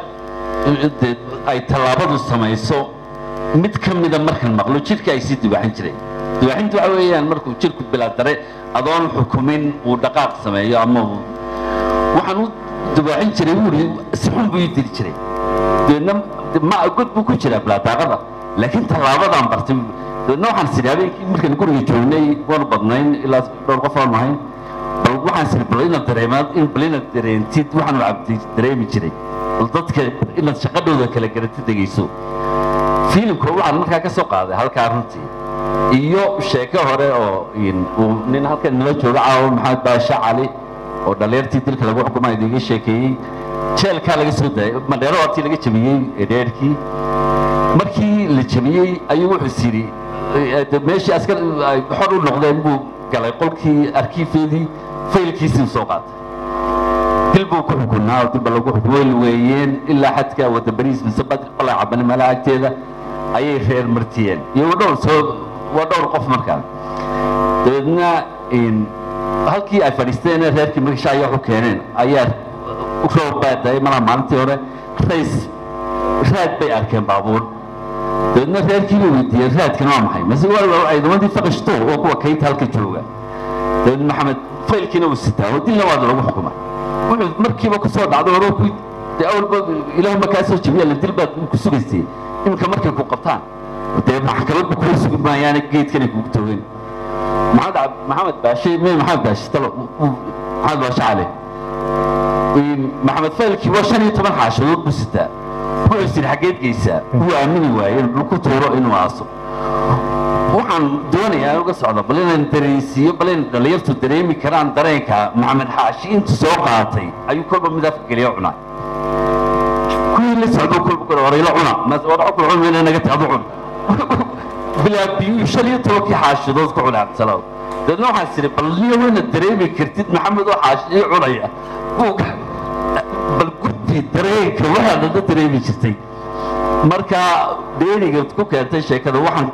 S11: ay tallaabadu samayso mid ka mida markan maqlo jidhka ay sii dibaaxin jireen dibaaxintu waxa weeyaan markuu jidhku bilaadare adoon xukumin uu dhaqaaq sameeyo ama waxaan u dibaaxin jiray wuuri si xun buu ii diri jiray deedna ma god buu ku jiraa bilaadaaqada laakiin tallaabadaan bartay deedna waxaan sidhi habeenkii markaan guriga joognay waanu badnayn ilaa dhowr qof aan ahayn bal waxaan sidhi bal inaad dareemaad in bal inaad dareentid waxaanu cabdi dareemi jiray bal dadka inaad shaqadhooda kala garatid dhegayso fiilimka waxaan markaa ka soo qaaday halkaa runtii iyo sheeko hore oo uu nin halkan nala jooga caawa maxamed baashe cali oo dhallinyartii dilka lagu xukumay idiga sheekeeyey jeelkaa laga soo daayay mandheero hortii laga jabiyey ee dheerkii markii la jabiyey ayuu wuxuu yidhi meeshii askar ay xor u noqdeen buu galay qolkii arkiifeedii faylkiisii soo qaatay dil buu ku xukunaa oo dilba lagu xukumay weeyeen ilaa xadka wada bariis mise balay cabani meelaha agteeda ayay reer martiyeen iyo dhowr soo waa dhowr qof markaa dabeedna halkii ay fadhiisteen reerkii magasha ayaa u keeneen ayaa roob baa daay malaha maalintii hore rays raad bay arkeen baabuur dabeedna reerkii bay weydiiyeen raadkan waa maxay mase waa ciidamadii faqashto oo kuwa kaynta halka jooga dabeed maxamed faylkiina uu sitaa oo dilna waad lagu xukumay wuxuu markiiba ku soo dhacday hore ku dee awalba ilaahu markaa soo jabiya la dil baad ku sugaysay iminka markay ku qabtaan dee maxkamadba kuu sugi maayaane geedkanay kugu toogeen maxamed maxamed baashe me maxamed baashe talo maxamed baashe cali maxamed faylkii waa shan iyo toban xaashadood buu sitaa wuxuu is yidhi xaggeed geysaa wuu aamini waayey inuu ku tuuro inuu aaso waxaan doonayaa in uga socdo bal inaan dareensiiyo bal in dhallinyartu dareemi karaan dareenka maxamed xaashi intuu soo qaatay ayuu kolba mid afka geliya cunaa kuwii la socdo kolba kore horayla cuna wadaco kula cun mayna naga taadu cun bilaa biyuu shan iyo tobankii xaashadood ku cunaa cabdisalaam dabeedna waxaan sidhi bal niyo wayna dareemi kartid maxamed oo xaashii cunaya buuga bal gudbi dareenka waxaad naga dareemi jirtay marka dheeriga ku keentay sheekada waxaan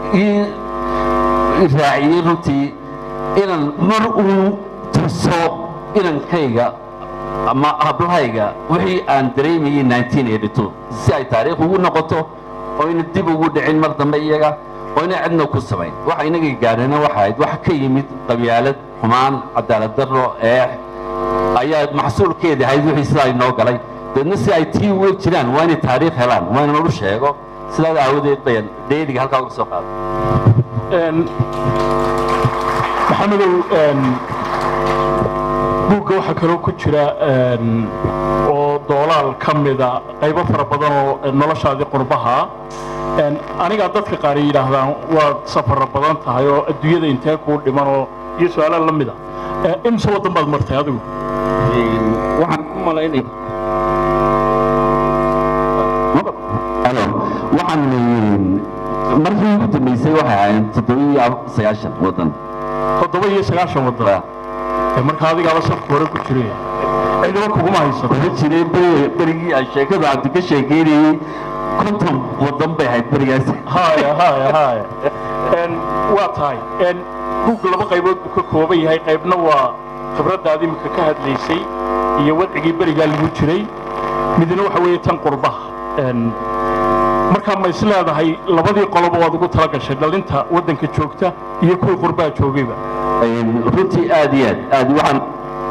S11: ii raaciyey runtii inaan mar uu tuso inankayga ama hablahayga wixii aan dareemayey 1982 si ay taariikh ugu noqoto oo ina dib ugu dhicin mar dambe iyaga oo ina cidna ku samayn waxa inaga gaadhana waxa ahayd wax ka yimid qabyaalad xumaan cadaalad darro eex ayaa maxsuulkeeda ahayd wixii sidaa inoo galay deedna si ay tii uga jiraan waa inay taariikh helaan waa in lagu sheego sidaas aawadeed bayan dheeliga halkaa uga soo qaaday
S10: maxamedow buugga waxaa kaloo ku jira oo doolaal ka mida qaybo fara badan oo noloshaadii qurbaha anigaa dadka qaar yidhaahdaan waad safara badan tahay oo adduunyada intee kuu dhiman oo iyo su-aalaha la mida imse waddan baad martay adigu
S11: waxaan u malaynay waxaan markii ugu dambeysay waxay ahayd toddoba iyo sagaashan waddan
S10: toddoba iyo sagaashan waddan marka adigaaba safka hore ku jiray ciidamo kuguma haysato
S11: waxaa jiray berigii aan sheekada cabdi ka sheekeynayey konton waddan bay ahayd berigaas
S10: haya haya haya waa tahay buug laba qaybood buu ka kooban yahay qaybna waa khibraddaad imika ka hadlaysay iyo wadcigii berigaa lagu jiray midna waxa weeye tan qurbaha markaa ma is leedahay labadii qoloba waad ugu tala gashay dhalinta waddanka joogta iyo kuwii qurbaha joogayba
S11: runtii aad iyo aad aad waxaan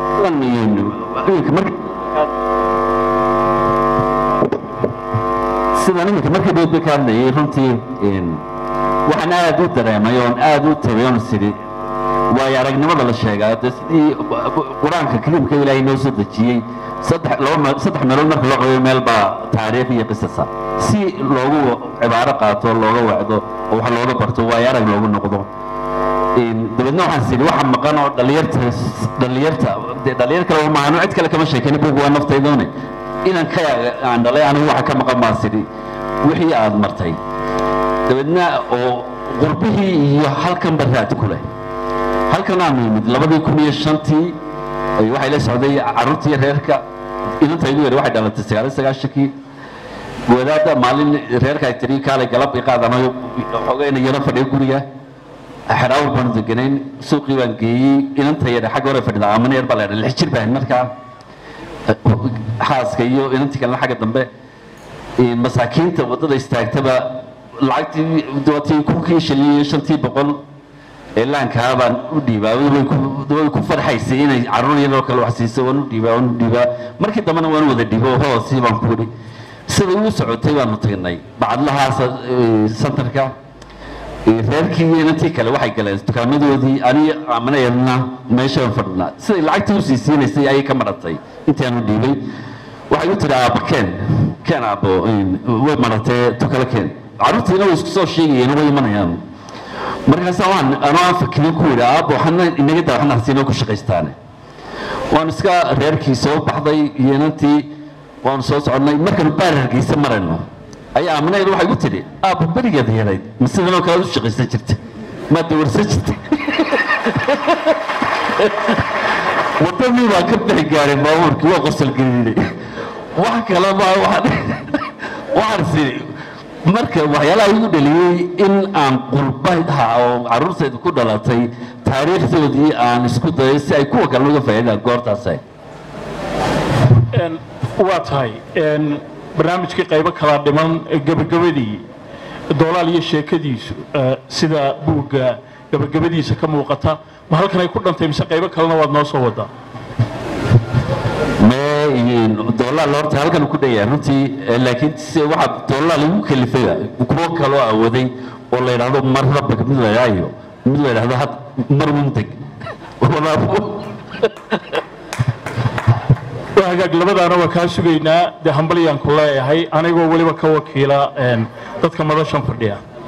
S11: sidan iminka markii dhoodba ka hadlayay runtii waxaan aad u dareemay oon aad u tagay oon sidhi waayo aragnimada la sheegaa dee sidii qur-aanka kaliimka ilaahay noo soo dejiyey saddex laba saddex meelood marka loo qabayo meel baa taariikh iyo qisasa si loogu cibaaro qaato looga wacdo oo wax looga barto waayo arag loogu noqdo dabeedna waxaan sidhi waxa maqan oo dhalinyarta dhalinyarta dee dhalinyar kale maahan cid kale kama sheekani bugu waa naftaydoone inan ka aan dhalay anigu waxa ka maqan baa sidhi wixii aad martay dabeedna oo qurbihii iyo halkan baraad ku leh halkan aanu yimid labadii kun iyo shantii waxay la socday carruurtii reerka inanta igu yari waxay dhalatay sagaaliyo sagaashankii wadaadda maalin reerka ay tiri kaalay galab i qaadanayo xogayna yaro fadhiyo guriga xeraawar baanu deganayn suuqii baan geeyey inanta yare xagga hore fadhida amana yar baa la lix jir baan markaa xaaska iyo inantii kalena xagga dambe masaakiinta waddada istaagtaba lacagtii watii kunkii shilin iyo shantii boqol ee laankaa baan u dhiibaa way ku farxaysay inay carruur yaroo kale wax siiso waan u dhiibaa waan u dhiibaa markii dambena waan wada dhibo hoosii baan ku idhi sida ugu socotay baanu tagnay bacadlahaas santarka reerkii iyo inantii kale waxay galeen dukaamadoodii ani amanayarna meeshaan fadhinaa siday lacagtii usii siinaysay ayay ka maratay intaanu dhiibay waxay u tiri aabba keen keen aabbo way maratee tukale keen carruurtiina way isku soo sheegayeen way imanayaan markaasa waan anoo aan fakirin ku yidhi aabbo waxna inaga daa waxna hasiinoo ku shaqaystaane waan iska reerkii soo baxday iyo inantii waanu soo soconnay markaanu baar hargeysa marayno ayaa aaminayda waxay gu tidhi aabba berigeeda yarayd ma sidanoo kale u shaqaysan jirta maa dawarsan jirta wadadii baa ka bixi gaaray baabuurkii waa qosol geliinay wax kale ma waxaan sidhi marka waxyaalaha igu dhaliyey in aan qurbaha oo carruurtayda ku dhalatay taariikhdoodii aan isku dayay si ay kuwa kale uga faa'iidaan goortaasay
S10: waa tahay barnaamijkii qaybo kala dhiman gebagabadii doolaal iyo sheekadiisu sida buugga gebagabadiisa ka muuqata ma halkan ay ku dhantay mise qaybo kalena waad noo soo wadaa
S11: doolaal horta halkan ku dhayaa runtii laakiin se waxaa doolaal igu kalifay kuwo kaloo awooday oo la yidhaahdo mar rabag mid la yidhaayo mid la yidhaahdo had mar mundeg
S10: hagaag labadaana waa kaa sugaynaa dee hambalyaan ku leeyahay anigoo weliba ka wakiila dadka madashan fadhiya